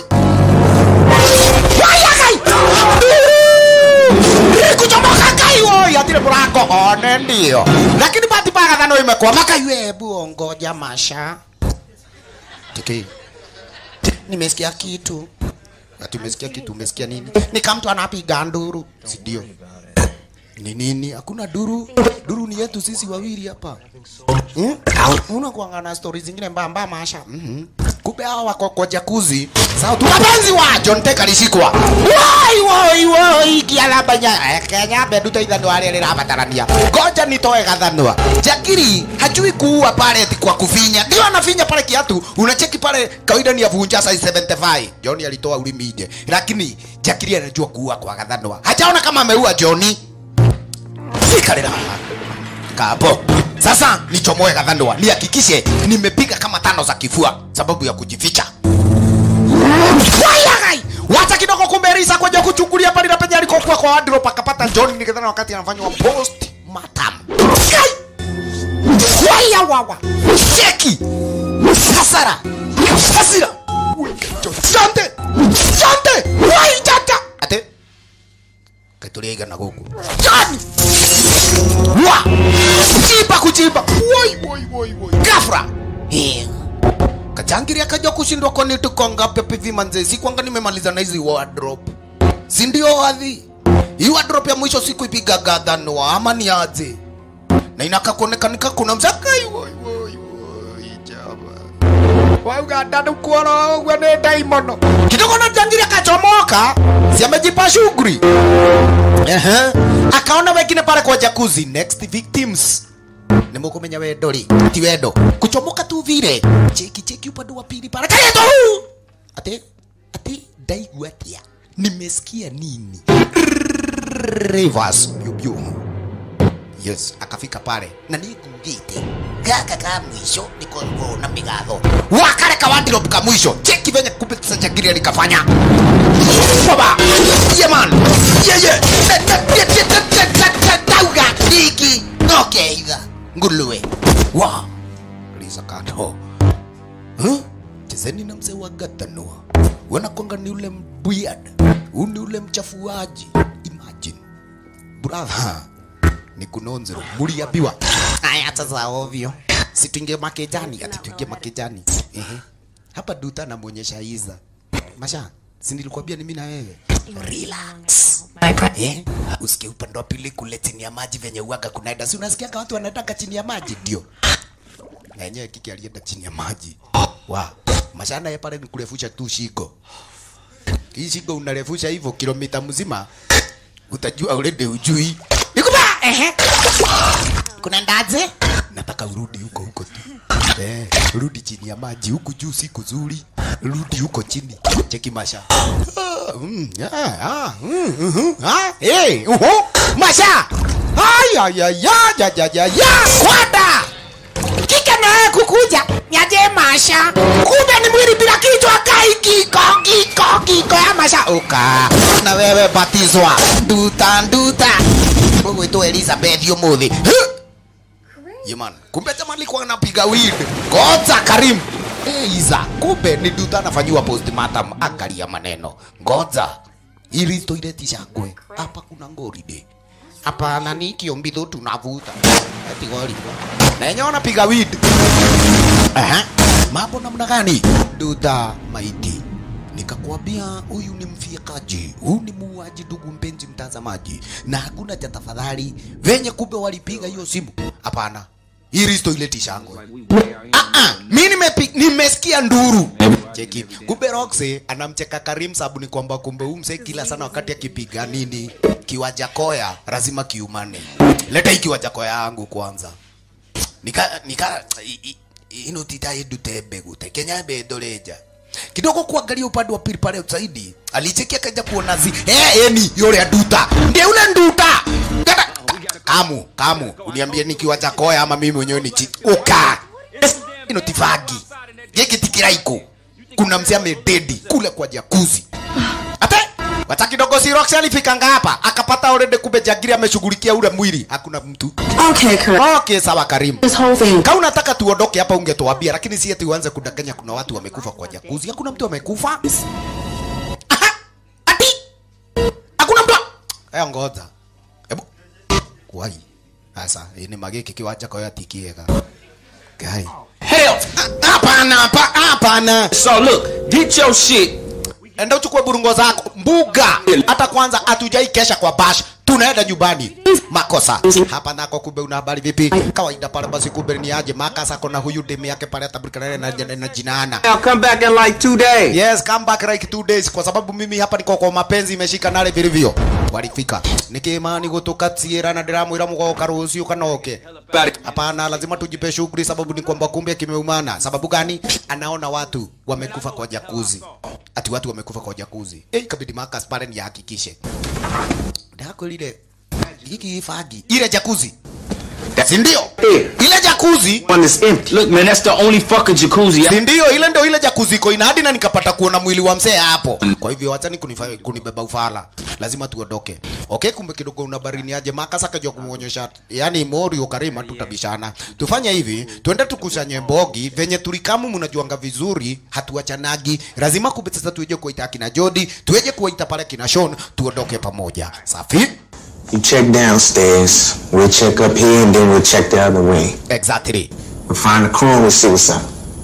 waya kai kuchomoka kai woi atire murako one ndio lakini bahati mbaya kadhano imekwama kai webu ongoja masha tiki nimesikia kitu ati umesikia kitu umesikia nini ni kama mtu anapiga nduru si ndio ni nini hakuna duru duru ni yetu sisi wawili hapa hmm? unakuanga na stori zingine mbaya mbaya maasha mm kumbe hawa wako kwa jakuzi sawa tu wapenzi wa John Tech alishikwa wai wai wai kialabanya Kenya bedu taithano wale lirabatarania ngoja nitoe gathanwa Jakiri hajui kuua pale eti kwa kufinya ndio anafinya pale kiatu unacheki pale kawaida ni avunja size 75 John alitoa ulimi nje lakini Jakiri anajua kuua kwa gathanwa hajaona kama ameua Johnny sikalera kapo sasa nichomoe gathandwa nihakikishe nimepiga kama tano za kifua sababu ya kujificha Wayagai! wacha kidogo kumberisa kwenye kuchungulia pale na penye alikokuwa kwa wardrobe akapata John nikidhani wakati anafanywa post mortem Kai! waya wawa cheki hasara hasira Jante! Jante! Wai jata! Ate? Katuriga na guku. Jani! Wa! Kuchimba kuchimba. Woi woi woi woi. Gafra. Eh. Kachangiri akaja kushindwa kwa nini tuko ngapi pivi manze? Si kwanga nimemaliza na hizi wardrobe. Si ndio wadhi? Hii wardrobe ya mwisho siku ipiga gadhanwa ama ni aje? Na inaka kuonekanika kuna mzakai woi woi woi jaba. Wauga dadu kuona wewe ni daimono. Kidogo na jangiri akachomoka. Si amejipa shughuli. Ehe. Akaona wengine pale kwa jacuzzi next victims. Nimukumenya wendo ri ti wendo kuchomoka tu vile cheki cheki upande wa pili pale kareto ate ate ndaigua atia nimesikia nini reverse biu biu yes akafika pale na nikugite gaka ka mwisho niko na migatho wakare ka wardrobe ka mwisho cheki venye kumbe sasa jagiri alikafanya baba yeah man yeah yeah dauga diki nokeitha nguluwe wa liza kando huh? chezeni na mzee wa gatanua wanakwanga ni ule mbwiad huu ni ule mchafuaji imagine brother ni kunonzero muliambiwa aya sasa ovyo si tuingie makejani ati tuingie makejani ehe hapa duta namwonyesha iza masha si nilikwambia ni mimi na wewe relax eh usikie upande wa pili kule chini ya maji venye uaga kunaenda si unasikia watu wanataka chini ya maji ndio na yenyewe kiki alienda chini ya maji wa mashana ya pale ni kurefusha tu shingo hii shingo unarefusha hivyo kilomita mzima utajua already ujui nikupa ehe kuna ndaje nataka urudi huko huko tu eh rudi chini ya maji huku juu si kuzuri rudi huko chini cheki masha Ah, mm, ah, ah, mm, mhm, ah, eh, uhu, masha ay ay ay ay ay ay ay ay kwada kike naye kukuja nyaje masha kumbe ni mwili bila kichwa kai kiko kiko kiko ya masha uka na wewe batizwa nduta nduta gwitwo elizabeth umuthi yeman kumbe jamaa alikuwa anapiga weed ngoja karim Eh, iza kumbe ni nduta anafanyiwa postmortem angalia maneno ngoja ili toilet ishakwe hapa kuna ngoride hapana ni kiombidho tunavuta ati gori na yenyewe wanapiga weed Aha. mambo namna gani duda maiti nikakwambia huyu ni mfiekaji huyu ni muuaji ndugu mpenzi mtazamaji na hakuna cha tafadhali venye kumbe walipiga hiyo simu hapana hii risto ileti shangwe ah, ah, mi nimepi- nimesikia nduru cheki kumbe roxe anamcheka karim sabu ni kwamba kumbe huyu msee kila sana wakati akipiga nini kiwaja koya lazima kiumane leta hii kiwaja koya yangu kwanza nika nika i- i- ino tita idute mbegu tekenya mbendoreja kidogo kuangalia upande wa pili pale zaidi alichekia kaja kuona zi eh eni yule nduta ndiye ule nduta Gata- ka- kamu kamu uniambie nikiwa chakoya ama mimi mwenyewe ni chi uka ino tifagi giki tikiraiko kuna mzee amededi kule kwa jakuzi ate wacha kidogo si Roxy alifikanga hapa akapata already kumbe jagiri ameshughulikia ule mwili hakuna mtu Okay, Kurt. okay sawa Karim This whole thing. kama unataka tuondoke hapa ungetuambia lakini si eti uanze kudanganya kuna watu wamekufa kwa jakuzi hakuna mtu amekufa Aha! ati hakuna mtu eh ngoja hebu kwai sasa hii ni magiki kiwanja kwa yatikiega gai Hell! hapana hapa- hapana So look, Get your shit. enda uchukue burungo zako mbuga hata kwanza hatujai kesha kwa bash tunaenda nyumbani makosa hapa nako kumbe una habari vipi kawaida pale basi kumbe ni aje makasa kona huyu demu yake pale atabrikana na, na, na jinaana I'll come back in like two days. yes come back like two days kwa sababu mimi hapa niko kwa mapenzi imeshika nale vilivyo walifika nikimani gutuka tiera na ndiramwira mugoka rucio kanoke hapana lazima tujipe shughuli sababu ni kwamba kumbe kimeumana sababu gani anaona watu wamekufa kwa jakuzi ati watu wamekufa kwa jakuzi eh ikabidi Marcus pale ni hakikishe ndako lile hiki fagi ile jakuzi si ndio ile jakuzi One is empty. Look, man, that's the only fucking jacuzzi. si ndio ile ndio ile jacuzzi iko ina hadi na nikapata kuona mwili wa mzee hapo kwa hivyo wachani kunifanya kunibeba ufala lazima tuondoke okay kumbe kidogo una barini aje makasa kajua kumuonyesha yani morio karima tutabishana tufanye hivi tuende tukusanye mbogi venye tulikamu mnajuanga vizuri hatuachanagi lazima kumbe sasa tueje kuita kina Jody tueje kuita pale kina Sean tuondoke pamoja safi You check downstairs, we'll check up here, and then we'll check the other wing. exactly We'll find the crew and we'll see what's up.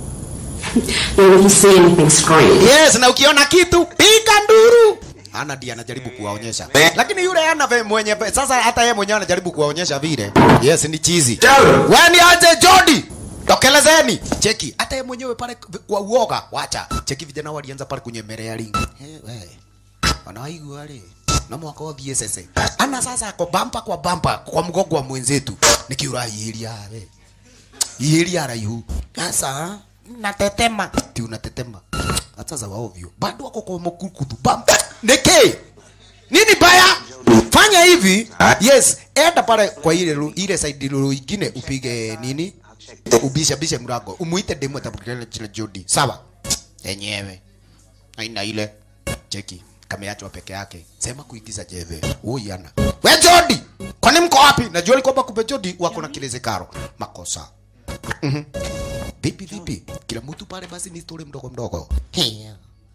Yeah, if you see anything, scream. Yes, na ukiona kitu piga nduru. Ana ndiye anajaribu kuwaonyesha, lakini yule ana ve mwenye pe- sasa, hata yeye mwenyewe anajaribu kuwaonyesha vile. Yes, ni chizi. Wewe ni aje Jody? Tokelezeni. Cheki, hata yeye mwenyewe pale kwa uoga, wacha. Cheki vijana walianza pale kunyemelea ring. Hey, we. Wanaigua wale. Na mwaka wa BSS. Ana sasa ako bampa kwa bampa kwa mgongo wa mwenzetu. Nikiura ilia we. Ilia raihu. Sasa natetema. Ti unatetema. Hata za waovyo. Bado wako kwa mkukutu. Bam. Neke. Nini baya? Fanya hivi. Yes, enda pale kwa ile ru- ile side ru- ingine upige nini? Ubisha bisha mlango. Umuite demo atabukana jina Jody. Sawa. Yenyewe. Aina ile. Cheki. Kameachwa peke yake. Sema kuigiza jeve. Huyu ana. We Jody. Kwani mko wapi? Najua ni kwamba kumbe Jody wako na kileze karo. Makosa. Mhm. Vipi vipi? Kila mtu pale basi ni story mdogo mdogo. Hiya.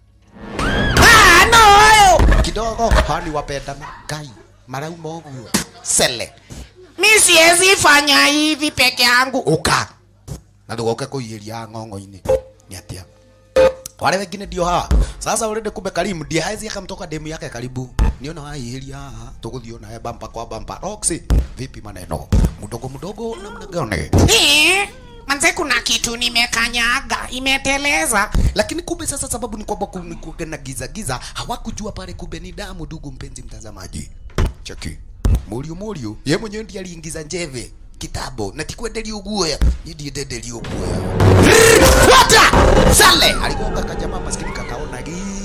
Ah, no! Kidogo hani wapendana. Kai. Marau mogu. Sele. Mi siwezi fanya hivi peke yangu. Uka. Na ndugoke kuiria ng'ong'o-inĩ. Ni atia? Wale wengine ndio hawa. Sasa already kumbe Karimu ndiye haizi akamtoka demu yake karibu. Niona waihiria haha. Tuguthio naye bampa kwa bampa. Roxy, vipi maneno? Mdogo mdogo namna gani? Eh, manze kuna kitu nimekanyaga imeteleza lakini kumbe sasa sababu ni kwamba kumekuwa na giza giza hawakujua pale kumbe ni damu ndugu mpenzi mtazamaji cheki murio murio ye mwenyewe ndiye aliingiza njeve kitabo na tikwenderia uguoya ndiye ndenderia uguoya wata sale aligonga kajamaa maskini kakaona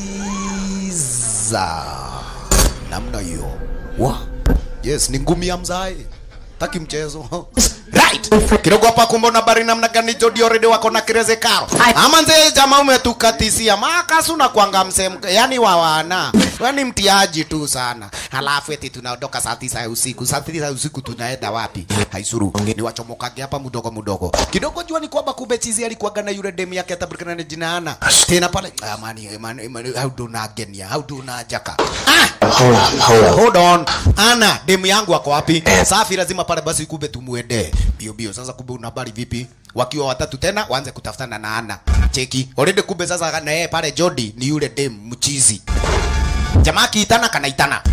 giza namna hiyo wa yes ni ngumi ya mzae taki mchezo right kidogo hapa kumbona bari namna gani Jody already wako na kireze karo ama nzee jamaa umetukatisia makasu na kwanga msem yani wa wana wani mtiaji tu sana halafu eti tunaondoka saa tisa ya usiku saa tisa ya usiku tunaenda wapi haisuru ni wachomokage hapa mdogo mdogo kidogo jua ni kwamba kumbe chizi alikuwaga na yule demu yake atabrikana na jina ana tena pale amani amani amani how do na genia how do na jaka ah Hold up, hold up. hold on ana demu yangu ako wapi safi lazima pale basi kumbe tumuende bio bio sasa kumbe una habari vipi wakiwa watatu tena waanze kutafutana na ana cheki already kumbe sasa na yeye pale Jody ni yule demu mchizi jamaa kiitana kanaitana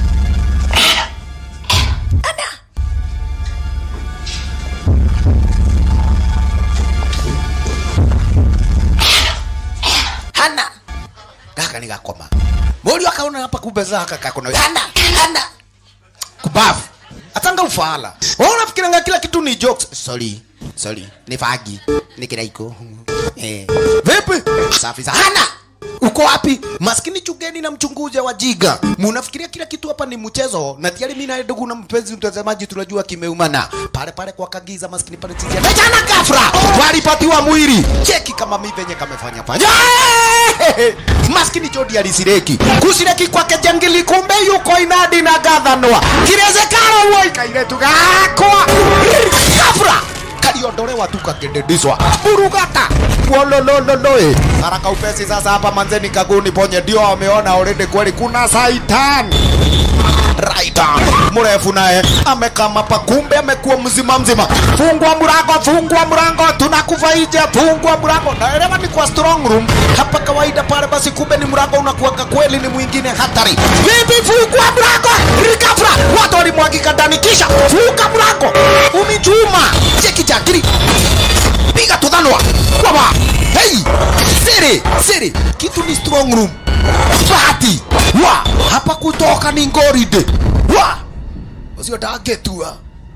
hana gaka ni gakoma Mori akaona hapa kumbe zaka kakona hana hana kubafu atanga ufala wewe unafikiranga kila kitu ni jokes sorry sorry ni fagi ni kiraiko eh vipi safi sana hana uko wapi maskini chugeni na mchunguzi wa jiga munafikiria kila kitu hapa ni mchezo na tiari mimi na ndugu na mpenzi mtazamaji tunajua kimeumana pale pale kwa kagiza maskini pale tizia na jana gafra walipatiwa mwili cheki kama mimi venye kamefanya fanya maskini Jody alisireki kusireki kwake jangili kumbe yuko inadi na gathanwa kirezekano woi kairetu gakwa gafra kaliondolewa tu kakendediswa burugata wololololo eh. haraka upesi sasa hapa manzeni kaguni ponye ndio wameona already kweli kuna saitan right mrefu naye amekama pa kumbe amekuwa mzima mzima fungwa mlango fungwa mlango tunakufa nje fungwa mlango naelewa ni kwa strong room hapa kawaida pale basi kumbe ni mlango unakuwaga kweli ni mwingine hatari vipi fungwa mlango rikafra watu walimwagika ndani kisha funga mlango unichuma cheki chakiri piga tudhanwa kwaba hey siri siri kitu ni strong room bahati wa hapa kutoka ni ngoride wa ucio ndangetua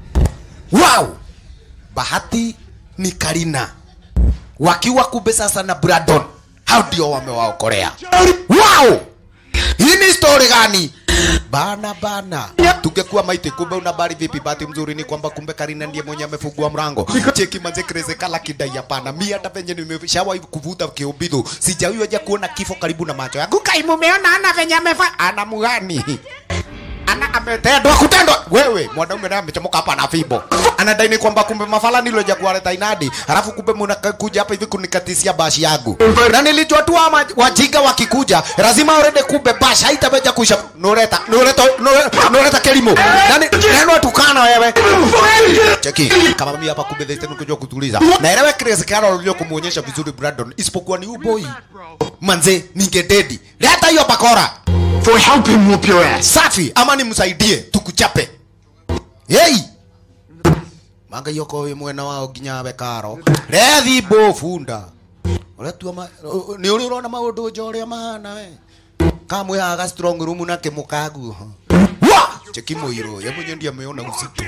wow bahati ni karina wakiwa kumbe sasa na Brandon hao ndio wamewaokolea wow hii ni story gani bana bana tungekuwa maiti kumbe una bari vipi bahati mzuri ni kwamba kumbe karina ndiye mwenye amefungua mrango cheki manze kreze kala kidai hapana mi hata venye nimeshawahi kuvuta kiumbidho sijawahi waja kuona kifo karibu na macho yangu kai mumeona ana venye amefa ana mugani ana ametendwa kutendwa wewe mwanaume naye amechomoka hapa na fimbo anadai ni kwamba kumbe mafala niloja kuwaleta inadi halafu kumbe mnakuja hapa hivi kunikatisia bashi yangu na nilijua tu ama wajinga wakikuja lazima already kumbe bashi haitaweja kuisha nureta nureta nureta, nureta kelimo nani neno tukana wewe cheki kama mimi hapa kumbe dhete nikujua kutuliza naelewa Chris Carroll ulio kumuonyesha vizuri Brandon isipokuwa ni uboi manze ningededi leta hiyo bakora For help him whoop your ass. safi ama nimsaidie tukuchape hey manga yoko we mwena wao ginya bekaro rethi bo funda uretua ma ni uri urona maundu njoria mahana we kamwe haga strong room na kimukagu wa cheki muiro ye mwenye ndiye ameona uzito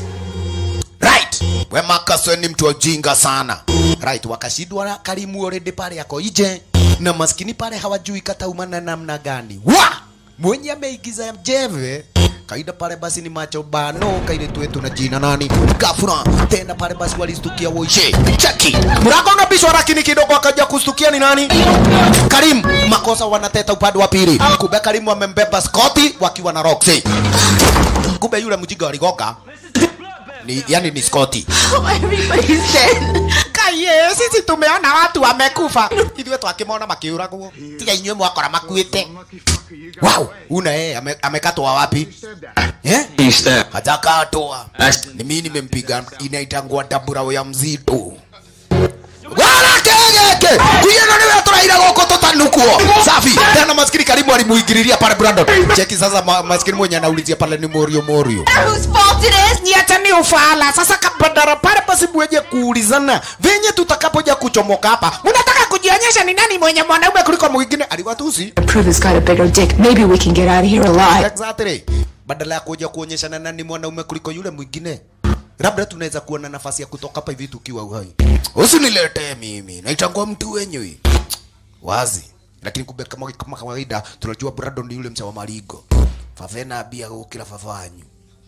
right we makaso ni mtu ojinga sana right wakashindwa na karimu already pale yako ije na maskini pale hawajui kataumana namna gani wa mwenye ameigiza jeve kaida pale basi ni macho bano kaile tuetu na jina nani gafura tena pale basi walistukia woishe chaki mlango unabishwa lakini kidogo akaja kustukia ni nani Karim makosa wanateta upande wa pili kumbe Karim amembeba Scotty wakiwa na Roxy kumbe yule mjinga waligoka ni yani ni Scotty Everybody's dead. kaye sisi tumeona watu wamekufa ithuĩ twakĩmona makĩũragwo tiga inyuĩ mwakora makuĩte wow una yeye ame, amekatwa wapi eh? He stabbed. hajakatwa That's- ni mimi nimempiga inaitangwa dabura ya mzito wala kegeke kuyena niwe turaira goko tutanukuo safi tena maskini karibu alimuingililia pale Brandon cheki sasa ma, maskini mwenye anaulizia pale ni morio morio Whose fault it is? ni hata ni ufala sasa kabadara pale basi mweje kuulizana venye tutakapoja kuchomoka hapa mnataka kujionyesha ni nani mwenye mwanaume kuliko mwingine aliwatusi Prove he's got a bigger dick. Maybe we can get out of here alive. exactly badala ya kuja kuonyeshana nani mwanaume kuliko yule mwingine labda tunaweza kuwa na nafasi ya kutoka hapa hivi tukiwa uhai usiniletee mimi naitangua mtu wenyewe wazi lakini kumbe kama kama kawaida tunajua Brandon ni yule mcha wa marigo favena bia gukira fafanyu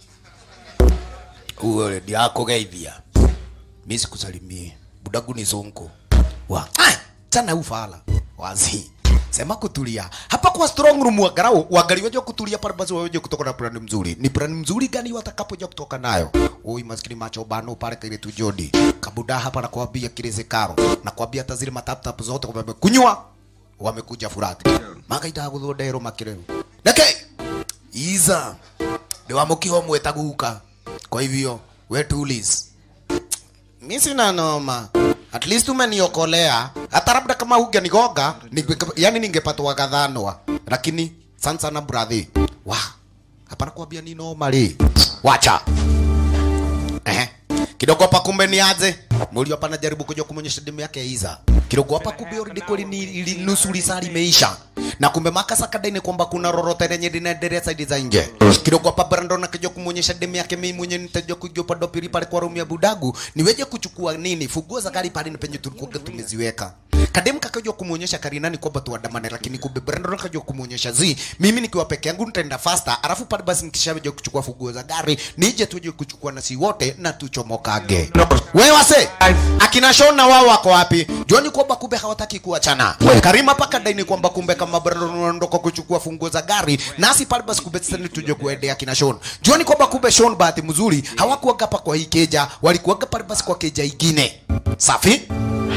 uwe ndiako geithia mimi sikusalimie budagu ni zonko wa ah, tana ufala wazi sema kutulia hapa kwa strong room wagarau wagali waje kutulia pale basi waje kutoka na plan mzuri ni plan mzuri gani watakapoja kutoka nayo oi maskini macho bano pale kile tu Jody kabuda hapa na kuambia kile zekaro na kuambia hata zile matap tap zote kwa kunywa wamekuja furati magaita guthondero makireru nake iza ndio wamukiho mwetaguka kwa hivyo we tulis mi sina noma at least umeniokolea hata labda kama hungenigonga ninge- yani ningepatwa gadhanwa lakini sana sana brother wa hapana kuambia ni noma ri wacha Ehe. kidogo hapa kumbe ni aje mulio hapa najaribu kuja kumonyesha demu yake Iza kidogo hapa kumbe already kweli ni ili nusu lisali imeisha na kumbe makasa kadai kwamba kuna rorote lenye linaendelea side za nje kidogo hapa Brandon akija kumonyesha demu yake mimi mwenye nitaja kuja upande wa pili pale kwa room ya budagu niweje kuchukua nini funguo za gari pale ni penye tulikuwa tumeziweka kadem kakaja kumwonyesha karinani kwamba tuandamane lakini kumbe Brandon akaja kumwonyesha zi mimi nikiwa peke yangu nitaenda faster alafu pale basi nikishaje kuchukua funguo za gari nije tuje kuchukua nasi wote na tuchomokage wewe wase akina Shona wao wako wapi juani kwamba kumbe hawataki kuachana Karima paka daini kwamba kumbe kama Brandon anaondoka kuchukua funguo za gari nasi pale basi kumbe sasa tuje kuendea kina Shon juani kwamba kumbe Shon bahati mzuri hawakuaga hapa kwa hii keja walikuaga pale basi kwa keja ingine safi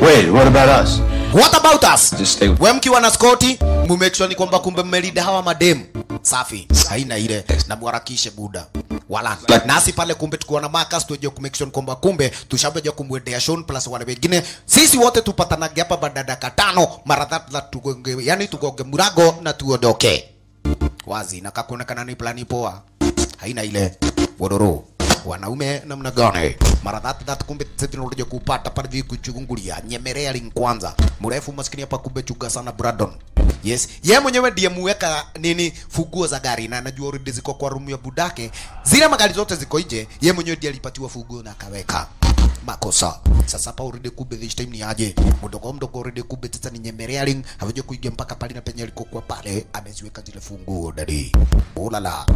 Wait, what about us? What about us? Just stay with we mkiwa na skoti mumake sure ni kwamba kumbe mmelida hawa mademu safi haina ile na mwarakishe buda wala nasi pale kumbe tukiwa na makas tuje kumake sure kwamba kumbe tushabeja kumwendea Sean plus wale wengine sisi wote tupatanage hapa baada ya dakika tano mara tatu na tugonge yani tugonge murago na tuondoke wazi na kakuonekana ni plani poa haina ile wororo wanaume namna gani mara that that kumbe sisi tunakuja kupata pale hivi kuchungulia nyemelea link kwanza mrefu maskini hapa kumbe chuga sana Brandon yes yeye mwenyewe ndiye muweka nini funguo za gari na anajua already ziko kwa room ya budake zile magari zote ziko nje yeye mwenyewe ndiye alipatiwa funguo na akaweka makosa sasa hapa already kumbe this time ni aje mdogo mdogo already kumbe sasa ni nyemelea link hawaje kuingia mpaka pale na penye alikokuwa pale ameziweka zile funguo dadi ulala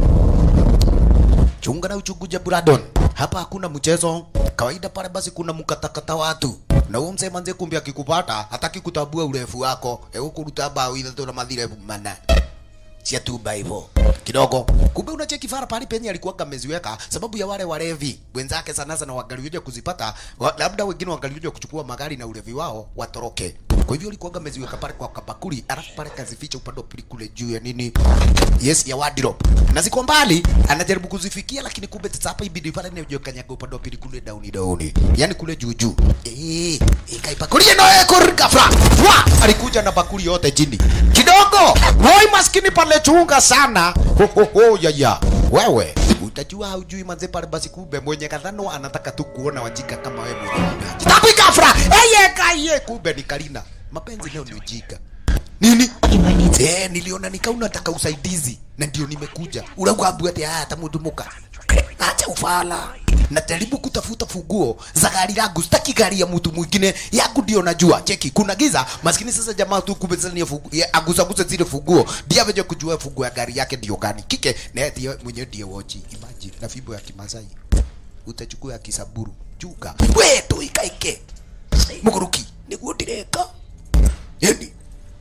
chunga na uchunguja Buradon. Hapa hakuna mchezo kawaida, pale basi kuna mkatakata watu na huyo mzee manze, kumbe akikupata hataki kutabua urefu wako, hebu kuruta bao ile tu na madhire mana sia tu hivyo kidogo. Kumbe unacheki fara pale penye alikuwa ameziweka, sababu ya wale walevi wenzake sana sana wagalioja kuzipata, wa, labda wengine wagalioja kuchukua magari na ulevi wao watoroke. Kwa hivyo alikuwa ameziweka pale kwa kabakuli, alafu pale kazificha upande wa pili kule juu ya nini, yes, ya wardrobe, na ziko mbali, anajaribu kuzifikia, lakini kumbe sasa hapa ibidi pale ndio kanyaga upande wa pili kule down down, yani kule juu juu, eh, ikaipakuli no ekor gafra wa alikuja na bakuli yote chini kidogo. Woi maskini pale chunga sana, ho ho ho ya ya wewe utajua haujui manze pale basi, kumbe mwenye kadhano anataka tu kuona wajika kama wewe mwenyewe. Tabi gafra eye kaye, kumbe ni Karina. Mapenzi leo ni ujika nini? Eh, niliona nikau nataka usaidizi na ndio nimekuja. Uragwabu ati hata mudumuka. Acha ufala. Najaribu kutafuta funguo za gari langu, sitaki gari ya mtu mwingine, yangu ndio najua. Cheki, kuna giza, maskini sasa jamaa tu kumbe sasa ni funguo, agusa gusa zile funguo, ndio aveje kujua funguo ya gari yake ndio gani. Kike, na yeye ndiye mwenyewe ndiye wochi. Imagine na fimbo ya Kimasai. Utachukua ya Kisaburu. Juga. We tu ikaike. Muguruki, niguo ndireka. Yani,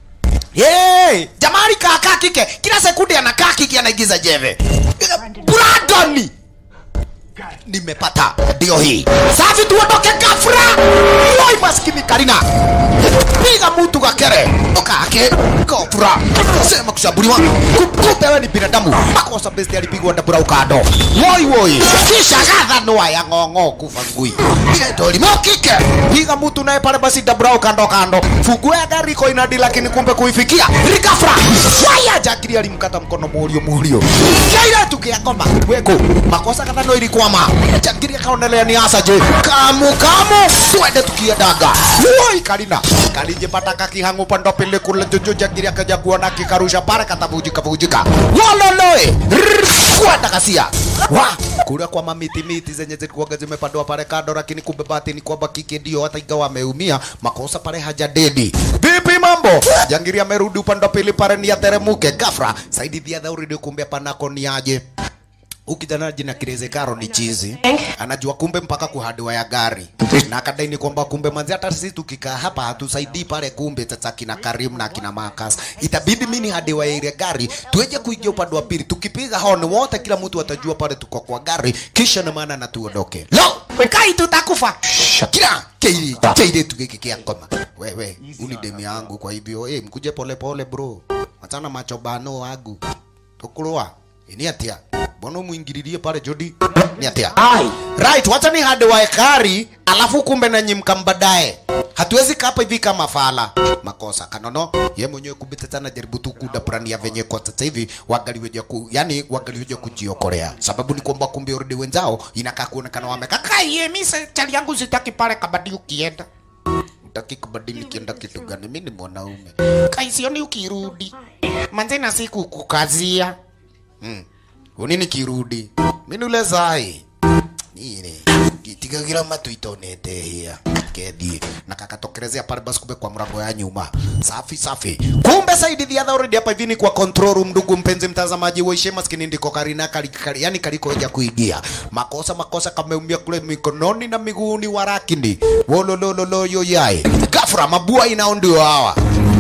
Hey, jamani kaka kike kila sekunde anakaa kike anaigiza jeve. Brandon nimepata ndio hii. Safi tuondoke gafra. Woi maskini Karina. Piga mtu kakere. Okake. Gafra. Sema kushambuliwa. Kumbe wewe ni binadamu. Makosa besti alipigwa na bura ukado. Woi woi. Kisha gadha noa ya ng'ong'o kufa ngui. Ile toli mokike. Piga mtu naye pale basi dabra ukando kando. Fungue ya gari iko inadi lakini kumbe kuifikia. Rigafra. Waya jakiri alimkata mkono murio murio. Kaira tukia ngoma. Weko. Makosa kadha no ilikwama. Jakiri akaonelea ni asaje. Kamu kamu. Twende tukiendaga. Woi Karina. Kalije pataka kihangu pando pele kule jojo jakiri akaja kuona kikarusha pale katavujika vujika. Waloloe. Kwenda kasia. Wa kule kwa mamiti miti zenye zilikuwa zimepandwa pale kando, lakini kumbe bahati ni kwamba kike ndio hata ingawa ameumia makosa pale hajadedi. Vipi mambo? Jangiri amerudi upande wa pili pale ni ateremuke gafra. Saidi dia dhauri kumbe panako ni aje ukijana jina Kireze Karo ni chizi, anajua kumbe mpaka kuhadiwa ya gari na akadai ni kwamba kumbe manzi, hata sisi tukikaa hapa hatusaidii pale, kumbe sasa kina Karim na kina Marcus, itabidi mimi hadiwa ya ile gari tueje kuingia upande wa pili, tukipiga horn wote, kila mtu atajua pale tuko kwa gari, kisha na maana na tuondoke. Lo, kai tutakufa kila keili keili tukikikia ngoma. Wewe uni demu yangu, kwa hivyo eh, mkuje pole pole bro, achana machobano wangu tukulwa ni atia mbona muingililie pale Jody ni atia right wacha ni hadi wa ekari alafu kumbe na nyimka mbadae hatuwezi kapa hivi kama fala makosa kanono ye mwenyewe kumbe tata na jaribu tu kudabrania venye kwa sasa hivi wangaliweja ku yani wangaliweja kujiokolea sababu ni kwamba kumbe already wenzao inakaa kuonekana wamekaka ye mimi chali yangu sitaki pale kabadi ukienda utaki kubadili nikienda kitu gani mimi ni mwanaume kaisioni ukirudi manze na siku kukazia Mm. Unini kirudi. Minule zai. Nini? Gitigagira matu itonete hia. Kedi. Na kakatokelezea pale basi kumbe kwa mlango ya nyuma. Safi safi. Kumbe Saidi the other already hapa hivi ni kwa control room ndugu mpenzi mtazamaji wa Ishe maskini ndiko Karina kali, kali yani kaliko ya kuingia. Makosa makosa kameumia kule mikononi na miguuni warakini. Wolololo yo yai. Gafra mabua inaondio hawa.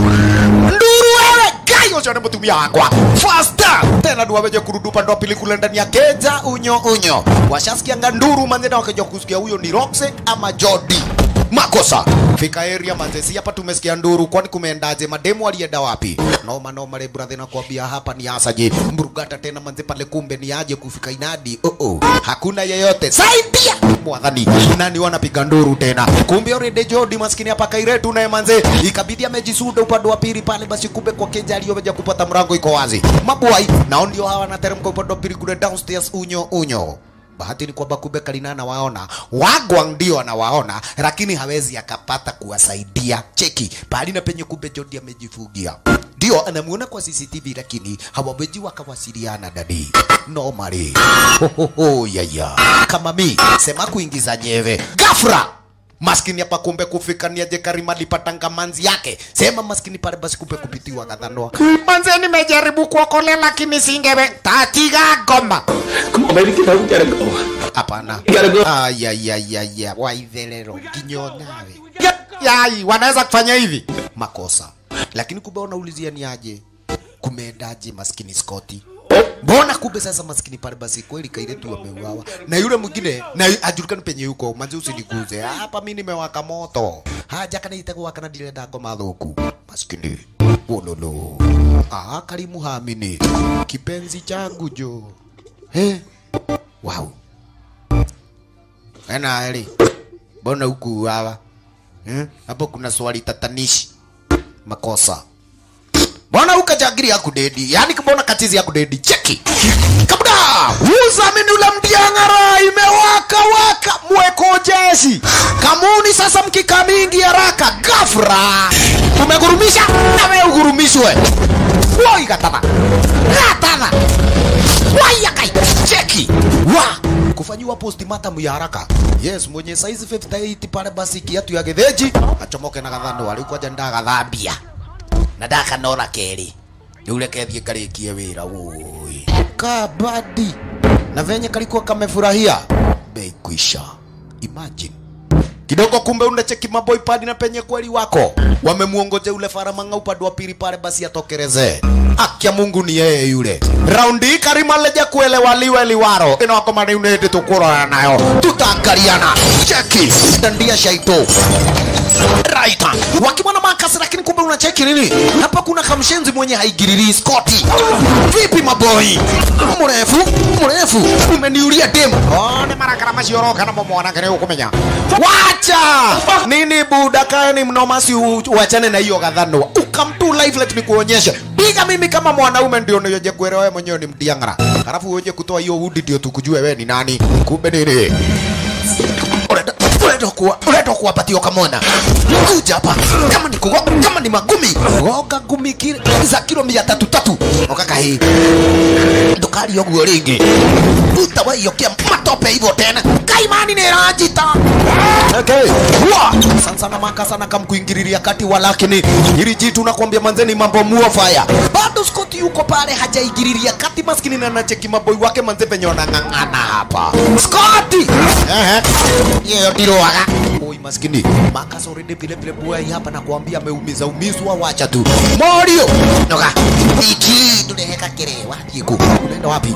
Nduru wewe gai usione mtumia wakwa faster tena ndio wameje kurudi upande wa pili kule ndani ya keja unyo unyo washasikia nganduru manzena wakaja kusikia huyo ni Roxe ama Jody makosa fika area manze si hapa tumesikia nduru kwani kumeendaje mademu alienda wapi noma noma le brother nakwambia hapa ni asaje mburugata tena manze pale kumbe ni aje kufika inadi oh oh hakuna yeyote saidia mwadhani nani wanapiga nduru tena kumbe already Jody maskini hapa kairetu naye manze ikabidi amejisuda upande wa pili pale basi kumbe kwa keja aliyoja kupata mrango iko wazi mabwai nao ndio hawa wanateremka upande wa pili kule downstairs unyo unyo bahati ni kwamba kumbe Kalina waona Wagwang ndio anawaona, lakini hawezi akapata kuwasaidia. Cheki pahali na penye kumbe Jody amejifungia, ndio anamuona kwa CCTV, lakini hawawezi wakawasiliana dadi normally. Ho, ho, ho, yaya kama mi sema kuingiza nyeve gafra maskini hapa kumbe kufika ni aje Karima alipatanga manzi yake sema maskini pale basi kumbe kupitiwa kadhandoa manze nimejaribu kuokolea lakini singewe tatiga ngoma Come on, baby, get up. We gotta go. hapana You gotta go. ayayayaya waithelero nginyo nawe yai wanaweza kufanya hivi makosa lakini kumbe wanaulizia ni aje kumeendaje maskini Scotty mbona kumbe sasa maskini pale basi kweli kailetu wameuawa na yule mwingine na ajulikani penye yuko manzi usiniguze hapa mi nimewaka moto haja kana itakuwa kana direnda ngoma thuku maskini wololo ah karimu hamini kipenzi changu jo eh wow ena eli mbona huku hawa eh? hapo kuna swali tatanishi makosa mbona ukajagiri ya kudedi yani mbona katizi ya kudedi cheki kabda uzamini ule mdiang'ara imewaka waka mweko jeshi kamuni sasa mkika mingi haraka gafra umegurumisha nawe ugurumishwe woi katana katana wayakai cheki wa kufanyiwa postmortem ya haraka yes mwenye size 58 pale basi kiatu ya getheji achomoke na gathano alikuwa janda gathambia na ndakanora keri yule kethie karikie wira woi kabadi na venye kalikuwa kamefurahia bei kuisha imagine kidogo kumbe unacheki maboi padi na penye kweli wako wamemuongoje ule faramanga upande wa pili pale basi atokereze akia mungu ni yeye yule raundi hii karima leja kuelewa liwe liwaro ino wako mani unende tukurora nayo tutangaliana cheki dandia shaito right wakimwana makasi lakini kumbe unacheki nini hapa kuna kamshenzi mwenye haigiriri skoti vipi maboi mrefu mrefu umeniulia demu oh, ni marakara macioroka na momwana kene ukumenya wacha nini buda kaeni mnomasi u- uachane na hiyo gadhanwa ukamtu live let nikuonyeshe piga mimi kama mwanaume ndio niyoje kuelewa wewe mwenyewe ni mdiangara halafu uoje kutoa hiyo udi ndio tukujue wewe ni nani kumbe nini Unaenda- unaenda kuwa unaenda kuwapatia kamona kuja hapa kama ni kugo, kama ni magumi goga gumi kile za kilo mia tatu tatu okaka hii ndukari oguo ringi utawaiyokea matope hivyo tena kaimani nirajita okay. Wa! sana maka sana kamkuingililia kati walakini hili jitu nakwambia manzeni mambo muofaya bado Scott yuko pale hajaingililia kati maskini na nacheki maboi wake manze penye wanang'ang'ana hapa Scott ehe yeye ndiroaga oi maskini makas already vile vile boy hapa nakwambia ameumiza umizwa wacha tu Morio noga iki tuneheka kerewa yiku unaenda wapi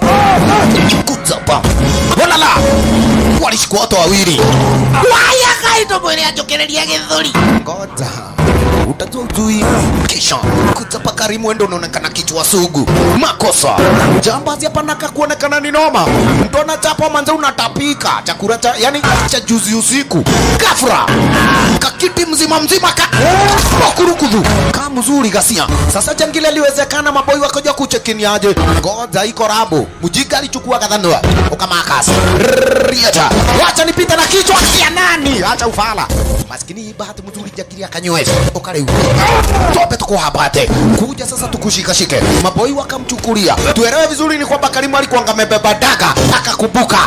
kutsapa walala walishikwa watu wawili waya kaito mwene ajokereria githuri ngoja utajua ujui kisha kutsapa karimu endo unaonekana kichwa sugu makosa jambazi hapa naka kuonekana ni noma mtu anachapa manze unatapika chakula cha yani cha juzi usiku gafra kakiti mzima mzima ka wakurukudhu ka mzuri gasia sasa jangile liwezekana maboi wakoja kuchekiniaje ngoja iko rabo mujika alichukua kadhanua ukamakas rieta wacha nipite na kichwa ya nani acha ufala maskini hii bahati mzuri jakiri akanywesha ukareu tope tukuhabate kuja sasa tukushikashike maboi wakamchukulia tuelewe vizuri ni kwamba karimu alikuwa amebeba daga akakumbuka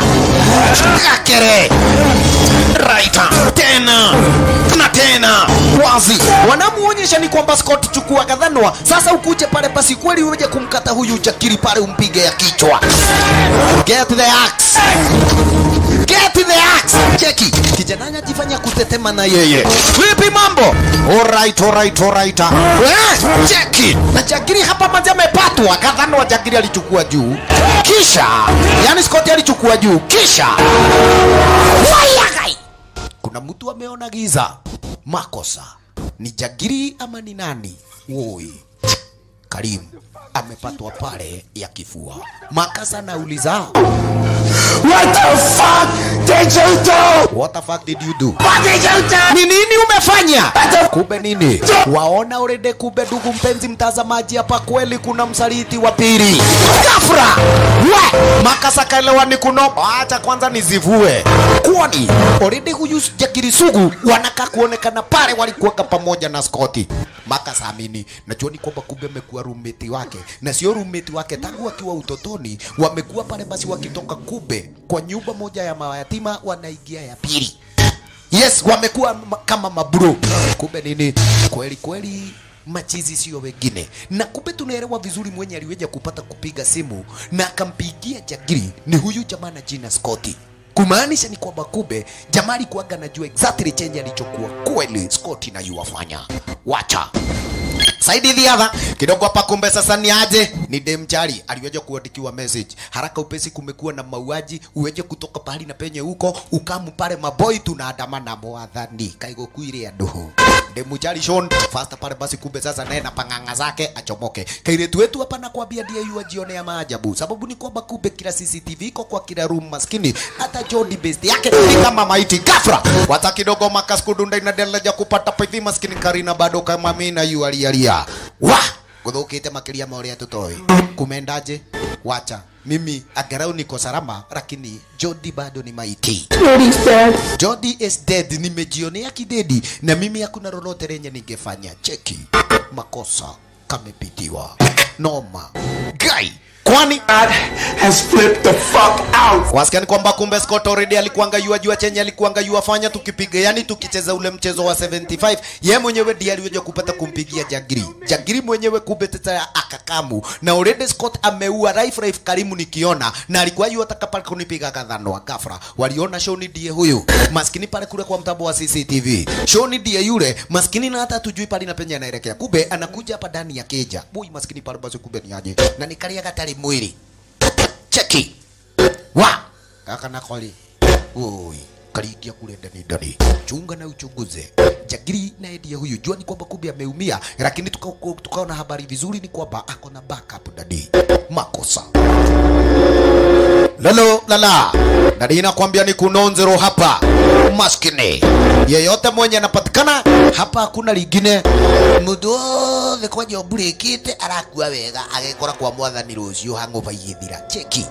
kakere raita tena na tena wazi wanamuonyesha ni kwamba Scott chukua kadhanwa sasa ukuje pale basi kweli uje kumkata huyu jakiri pale umpige ya kichwa get the axe get the axe cheki kijana anajifanya kutetema na yeye vipi mambo alright alright alright eh cheki na jakiri hapa manzi amepatwa kadhanwa jakiri alichukua juu kisha yani Scott alichukua juu kisha wayagai kuna mtu ameona giza makosa ni jagiri ama ni nani woi Karim amepatwa pale ya kifua. Makasa anauliza What the fuck did you do? what the fuck did you do? What did you do? Ni nini umefanya? Kumbe nini? Waona urede, kumbe ndugu mpenzi mtazamaji, hapa kweli kuna msaliti wa pili. Gafra! We! Makasa kaelewa ni kuno. Acha kwanza nizivue. Kwani already huyu Jagiri Sugu wanakaa kuonekana pale walikuwaka pamoja na Scotty. Makasa amini. Najua ni kwamba kumbe amekuwa roommate wake na sio roommate wake tangu akiwa utotoni, wamekuwa pale basi wakitoka kube kwa nyumba moja ya mayatima wanaingia ya pili. Yes, wamekuwa ma- kama mabro. Kumbe nini? Kweli kweli machizi sio wengine, na kumbe tunaelewa vizuri mwenye aliweja kupata kupiga simu na akampigia Jagiri ni huyu jamaa na jina Scotty. Kumaanisha ni kwamba kumbe jamaa alikuwaga anajua exactly chenye alichokuwa kweli Scotty na yuwafanya. Wacha Saidi Dhiadha kidogo hapa, kumbe sasa ni aje? Ni Demchari aliweja kuandikiwa message haraka upesi, kumekuwa na mauaji, uweje kutoka pahali na penye huko ukamu pale maboi tunaandamana mwathani kaigo kuire andu Demchari Shon fasta pale basi, kumbe sasa naye na panganga zake achomoke. Kairetu wetu hapa nakwambia ndiye yu ajionea maajabu, sababu ni kwamba kumbe kila CCTV iko kwa kila room maskini, hata Jody best yake ni kama maiti gafra. Wata kidogo makas kudunda inaendelea kupata pithi maskini Karina bado kama mimi na yu alialia wa guthukite makiria ma uria tutoi kumendaje wacha mimi angalau niko salama lakini Jody bado ni maiti Jody's dead. Jody is dead nimejionea kidedi na mimi hakuna lolote lenye ningefanya cheki makosa kamepitiwa noma guy kwani God has flipped the fuck out. wasikia ni kwamba kumbe Scott already alikuanga yua jua chenye alikuanga yua fanya tukipiga yani tukicheza ule mchezo wa 75 ye mwenyewe ndiye aliweza kupata kumpigia Jagiri Jagiri mwenyewe kumbe teta akakamu na already Scott ameua Raif Raif Karimu nikiona na alikuwa yua ataka pale kunipiga kadhano gafra waliona Shoni ndiye huyu maskini pale kule kwa mtambo wa CCTV Shoni ndiye yule maskini na hata tujui pale na penye anaelekea kumbe anakuja hapa ndani ya keja boy maskini pale basi kumbe ni aje na nikalia katari mwili cheki wa kaka nakoli oi kariingia kule ndani ndani chunga na uchunguze jagiri na ndiye huyu jua ni kwamba kumbe ameumia lakini tukaona tuka tukaona habari vizuri ni kwamba ako na backup ndani makosa lalo lala ndani inakwambia ni kunonzero hapa maskini yeyote mwenye anapatikana hapa hakuna lingine mundu othe kwa nyombu rĩkĩte arakua wega agekora kwa mwathani rũciũ hangover igĩthira cheki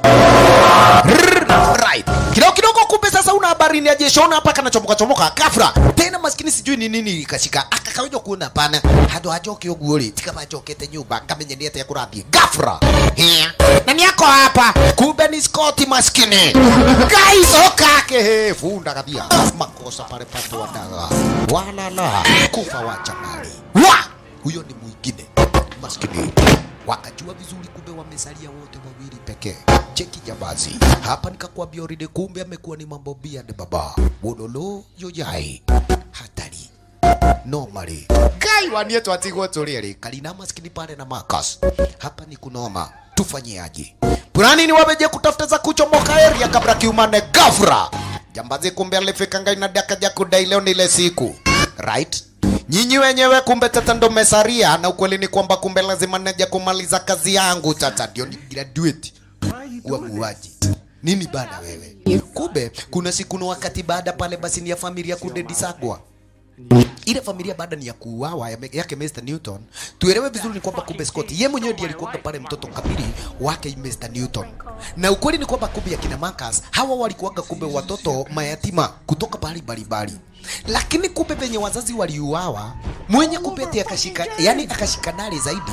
right kidogo kidogo kumbe sasa una habari ni ajeshona hapa kanachomoka chomoka kafra tena maskini sijui ni nini ikashika akakaweza kuona pana handu hajoke uguo ri tika majokete nyumba ngamenye ni atia kurathie gafra Hea. na ni ako hapa kumbe ni Scott maskini guys okake he funda kathia makosa pale pato wadaga walala kufa wacha mali wa huyo ni mwingine maskini wakajua vizuri kumbe wamesalia wote wawili pekee cheki jabazi hapa nikakwambia already kumbe amekuwa ni mambo biade baba bololo yoyai hatari normally kai wanie twatigwo tũrĩrĩ kalina maskini pale na Marcus hapa ni kunoma tufanyiaje Purani ni wameje kutafuta za kuchomoka area kabla kiumane gafra jambazi kumbe alifika ngai na daka ja kudai leo ni ile siku right nyinyi wenyewe kumbe tata ndo mesaria na ukweli ni kwamba kumbe lazima naja kumaliza kazi yangu tata ndio ni graduate kuwa muuaji nini bana wewe kumbe kuna siku na wakati baada pale basi ni ya familia kudedisagwa ile familia baada ni ya kuuawa ya- yake Mr Newton, tuelewe vizuri ni kwamba kumbe Scott yeye mwenyewe ndiye alikuwa pale mtoto kamili wake Mr Newton, na ukweli ni kwamba kumbe akina Marcus hawa walikuwa kumbe watoto mayatima kutoka pahali mbalimbali, lakini kumbe venye wazazi waliuawa, mwenye kumbe ati akashika, yani akashika nari zaidi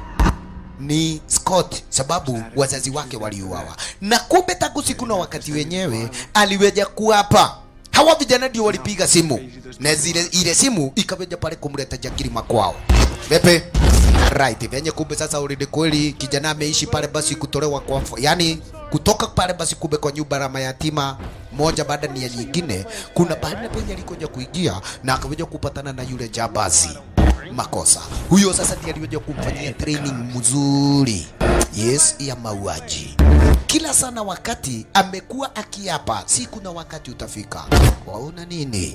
ni Scott sababu wazazi wake waliuawa, na kumbe tangu siku na wakati wenyewe aliweja kuapa hawa vijana ndio walipiga simu na zile ile simu ikaweja pale kumleta Jagiri makwao. Pepe right venye kumbe sasa already kweli kijana ameishi pale basi kutolewa kwa yani kutoka pale basi kumbe kwa nyumba ya mayatima moja baada ni ya nyingine, kuna pahali na penye alikuja kuingia na akaweja kupatana na yule jabazi makosa. Huyo sasa ndiye aliweza kumfanyia training mzuri, yes, ya mauaji. kila sana wakati amekuwa akiapa siku na wakati utafika waona nini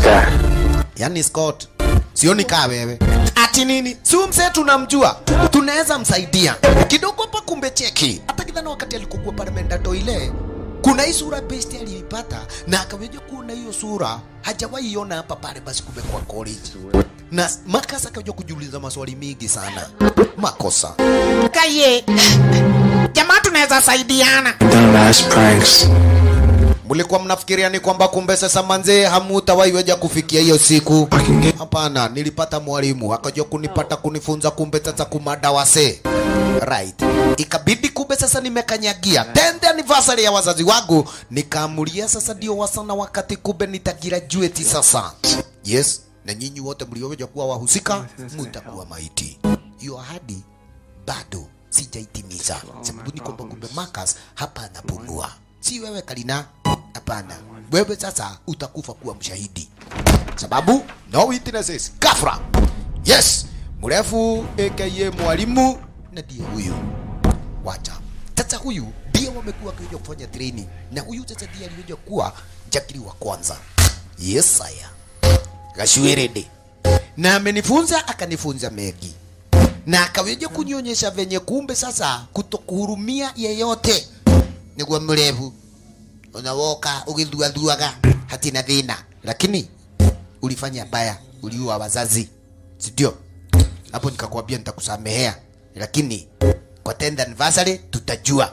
yani Scott sioni kaa wewe ati nini si huyu mzee tunamjua tunaweza msaidia kidogo hapa kumbe cheki hata kidhana wakati alikokuwa pale ameenda toile kuna hii sura besti aliipata na akaweja kuona hiyo sura hajawahi iona hapa pale basi kumbe kwa college na makasa akaja kujiuliza maswali mingi sana makosa kaye jamaa tunaweza saidiana Done last pranks. mlikuwa mnafikiria ni kwamba kumbe sasa manzee hamutawaiweja kufikia hiyo siku hapana nilipata mwalimu akaja kunipata kunifunza kumbe sasa kumada wase right ikabidi kumbe sasa nimekanyagia 10th anniversary ya wazazi wangu nikaamulia sasa ndio wasana wakati kumbe nitagraduate sasa yes na nyinyi wote mlioweja kuwa wahusika mutakuwa maiti hiyo ahadi bado sijaitimiza sababu ni kwamba kumbe Marcus hapa anapumua si wewe Kalina hapana wewe sasa utakufa kuwa mshahidi sababu no witnesses kafra yes mrefu aka mwalimu na ndiye huyu wacha sasa huyu ndiye wamekuwa wakija kufanya training na huyu sasa ndiye alikuja kuwa jakiri wa kwanza yes saya gashwirede na amenifunza akanifunza mengi na akaweja kunionyesha venye kumbe sasa kutokuhurumia yeyote niguo mrefu unawoka ugithuathuaga hatina thina lakini ulifanya baya uliua wazazi sindio hapo nikakwambia nitakusamehea lakini kwa 10th anniversary tutajua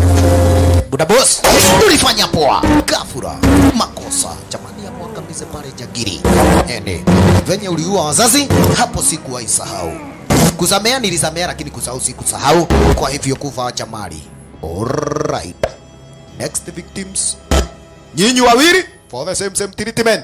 buda boss ulifanya poa kafura makosa jamani ya mwangamize pale jagiri ene venye uliua wazazi hapo sikuwahi sahau kusamea nilisamea lakini kusahau sikusahau kwa hivyo kufa wacha mali alright next victims nyinyi wawili for the same same treatment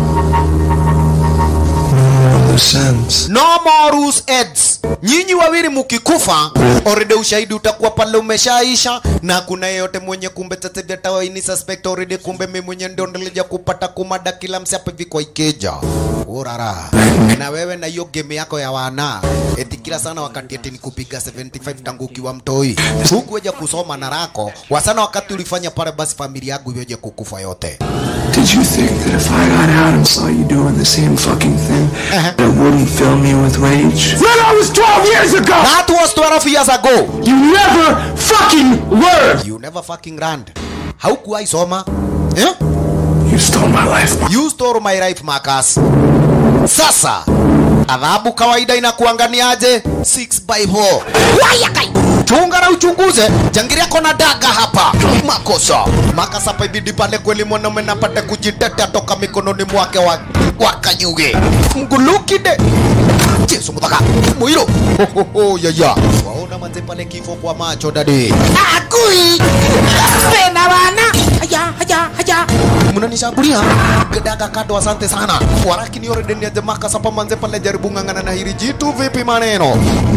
no more loose heads nyinyi wawili mukikufa already ushahidi utakuwa pale umeshaisha na kuna yeyote mwenye kumbe tatevya tawaini suspect already kumbe mimi mwenye ndio nilija kupata kumada kila msi hapa hivi kwa ikeja urara na wewe na hiyo game yako ya wana eti kila sana wakati eti nikupiga 75 tangu ukiwa mtoi huku weja kusoma na rako wasana wakati ulifanya pale basi familia yangu iweje kukufa yote Did you think that if I got out and saw you doing the same fucking thing, that wouldn't fill me with rage? That was 12 years ago! That was 12 years ago. You never fucking learned! You never fucking learned. Haukuwahi soma. Eh? You stole my life. You stole my life, Marcus. Sasa adhabu kawaida inakuanganiaje? 6 by 4. Waya kai. Chunga na uchunguze. Jangiria kona daga hapa. Makosa. Marcus hapa ibidi pale kweli mwanaume napata kujitetea toka mikononi mwake wa, wa Kanyuge. Mgulukide. Jesu mutaka. Mwiro. Ho, ho, ho, ya ya. Waona manze pale kifo kwa macho dadi. Akui. Pena wana. Haya, haya, haya. Mnanishambulia. Gedaga kado asante sana. Waraki ni already ni ajamaka sapa manze pale jaribu ngangana na hili jitu vipi maneno.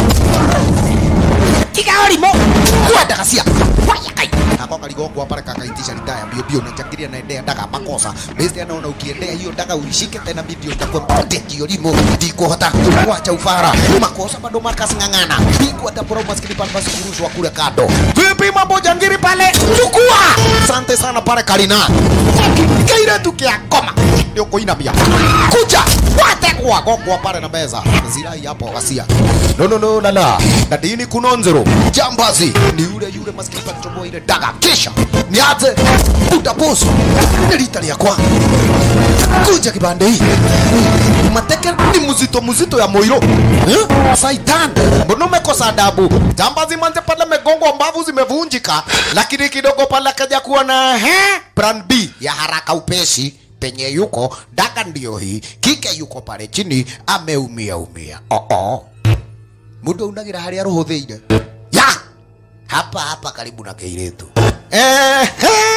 Kigaori mo. Kwenda kasia. Waya kai. Ako kaligongwa pale kakaitisha lidaya bio bio na jakiria na endea daga makosa. Besti anaona ukiendea hiyo daga uishike tena video itakuwa mpote kiolimo. Ndiko hata kuacha ufara. Makosa bado Marcus ngangana. Biko hata pro maskini pale basi kurushwa kule kado. Vipi mambo jangiri pale? Chukua. Asante sana pale Karina. Kaira tukia koma. Ndio kuinamia. Kuja. Wate kwa gogwa pale na meza. Zirai hapo wasia. No no no la la. Dadini kunonzero. Jambazi. Ni yule yule maskini pale chomoa ile daga. Kisha. Niaze. Utaposu. Nilitali ya kwa. Kuja kibande hii. Mateke ni mzito mzito ya moiro. Eh? Saitan. Mbona umekosa adabu? Jambazi manze pale megongo mbavu zimevunjika. Lakini kidogo pale akaja kuwa na he? Plan B ya haraka upesi penye yuko daga ndio hii kike yuko pale chini ameumia umia oh -oh. muda unagira haria ruhuthiire ya hapa hapa karibu na keiretu eh,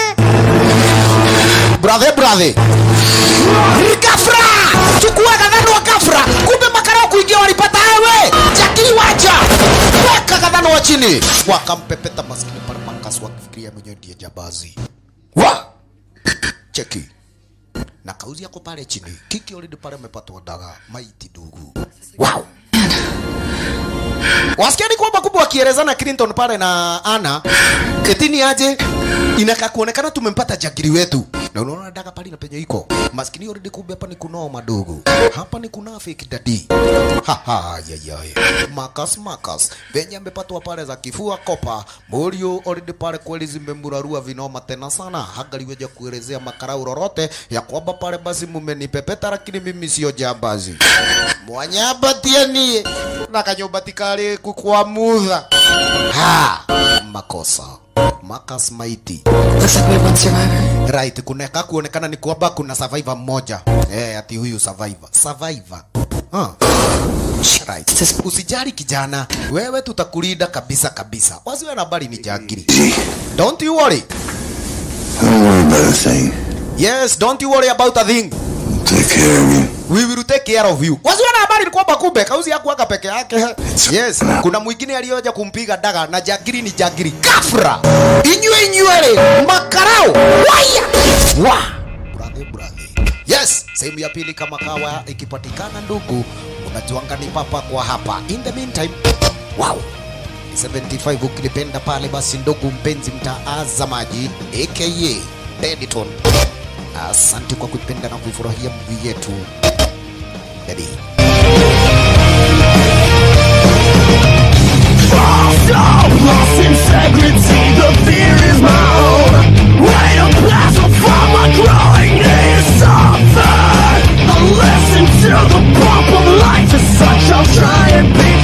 brother brother kafra chukua kadhano wa kafra kumbe makarao kuingia walipata wewe jakili wacha weka kadhano wa chini wakampepeta maskini pale makas wakifikiria mwenyewe ndiye jabazi wa cheki na kauzi yako pale chini kiki already pale amepatwa daga maiti ndugu wow wasikia ni kwamba kubwa wakielezana Clinton pale na Ana Etini aje inakaa kuonekana tumempata jagiri wetu na unaona daga pale na penye iko maskini already kumbe hapa ni kunao madogo hapa ni kuna fake daddy haha yayay makas makas venye amepatwa pale za kifua kopa morio already pale kweli zimemurarua vinoma tena sana hangaliweja kuelezea makarau lolote ya kwamba pale basi mumenipepeta lakini mimi sio jambazi mwanyabatia nie na kanyumba tikali kukwamudha ha makosa Marcus Maiti. Looks like we have one survivor. Right, kuneka kuonekana ni kwamba kuna survivor mmoja. Eh, ati huyu survivor. Survivor. Huh. Right. Usijali kijana, wewe tutakulinda kabisa kabisa. Wasiwe na habari ni jangiri. Don't you worry. Don't worry about a thing. Yes, don't you worry about a thing. Take care of you. We will take care of you. Wasiwe na habari ni kwamba kumbe kauzi hakuwaka peke yake. Yes, kuna mwingine aliyoja kumpiga daga na jagiri ni jagiri. Kafra. Inywe inywele. Makarao. Waya. Wa. Brother, brother. Yes, sehemu ya pili kama kawa ikipatikana ndugu, unajuanga ni papa kwa hapa. In the meantime, wow. 75 ukilipenda pale basi ndugu mpenzi mtaazamaji aka Dediton. Asante kwa kuipenda na kuifurahia movie yetu. Daddy. Lost integrity, the fear is my own. Right a plasma from my growing is something. A lesson to the pump of life is such I'll try and be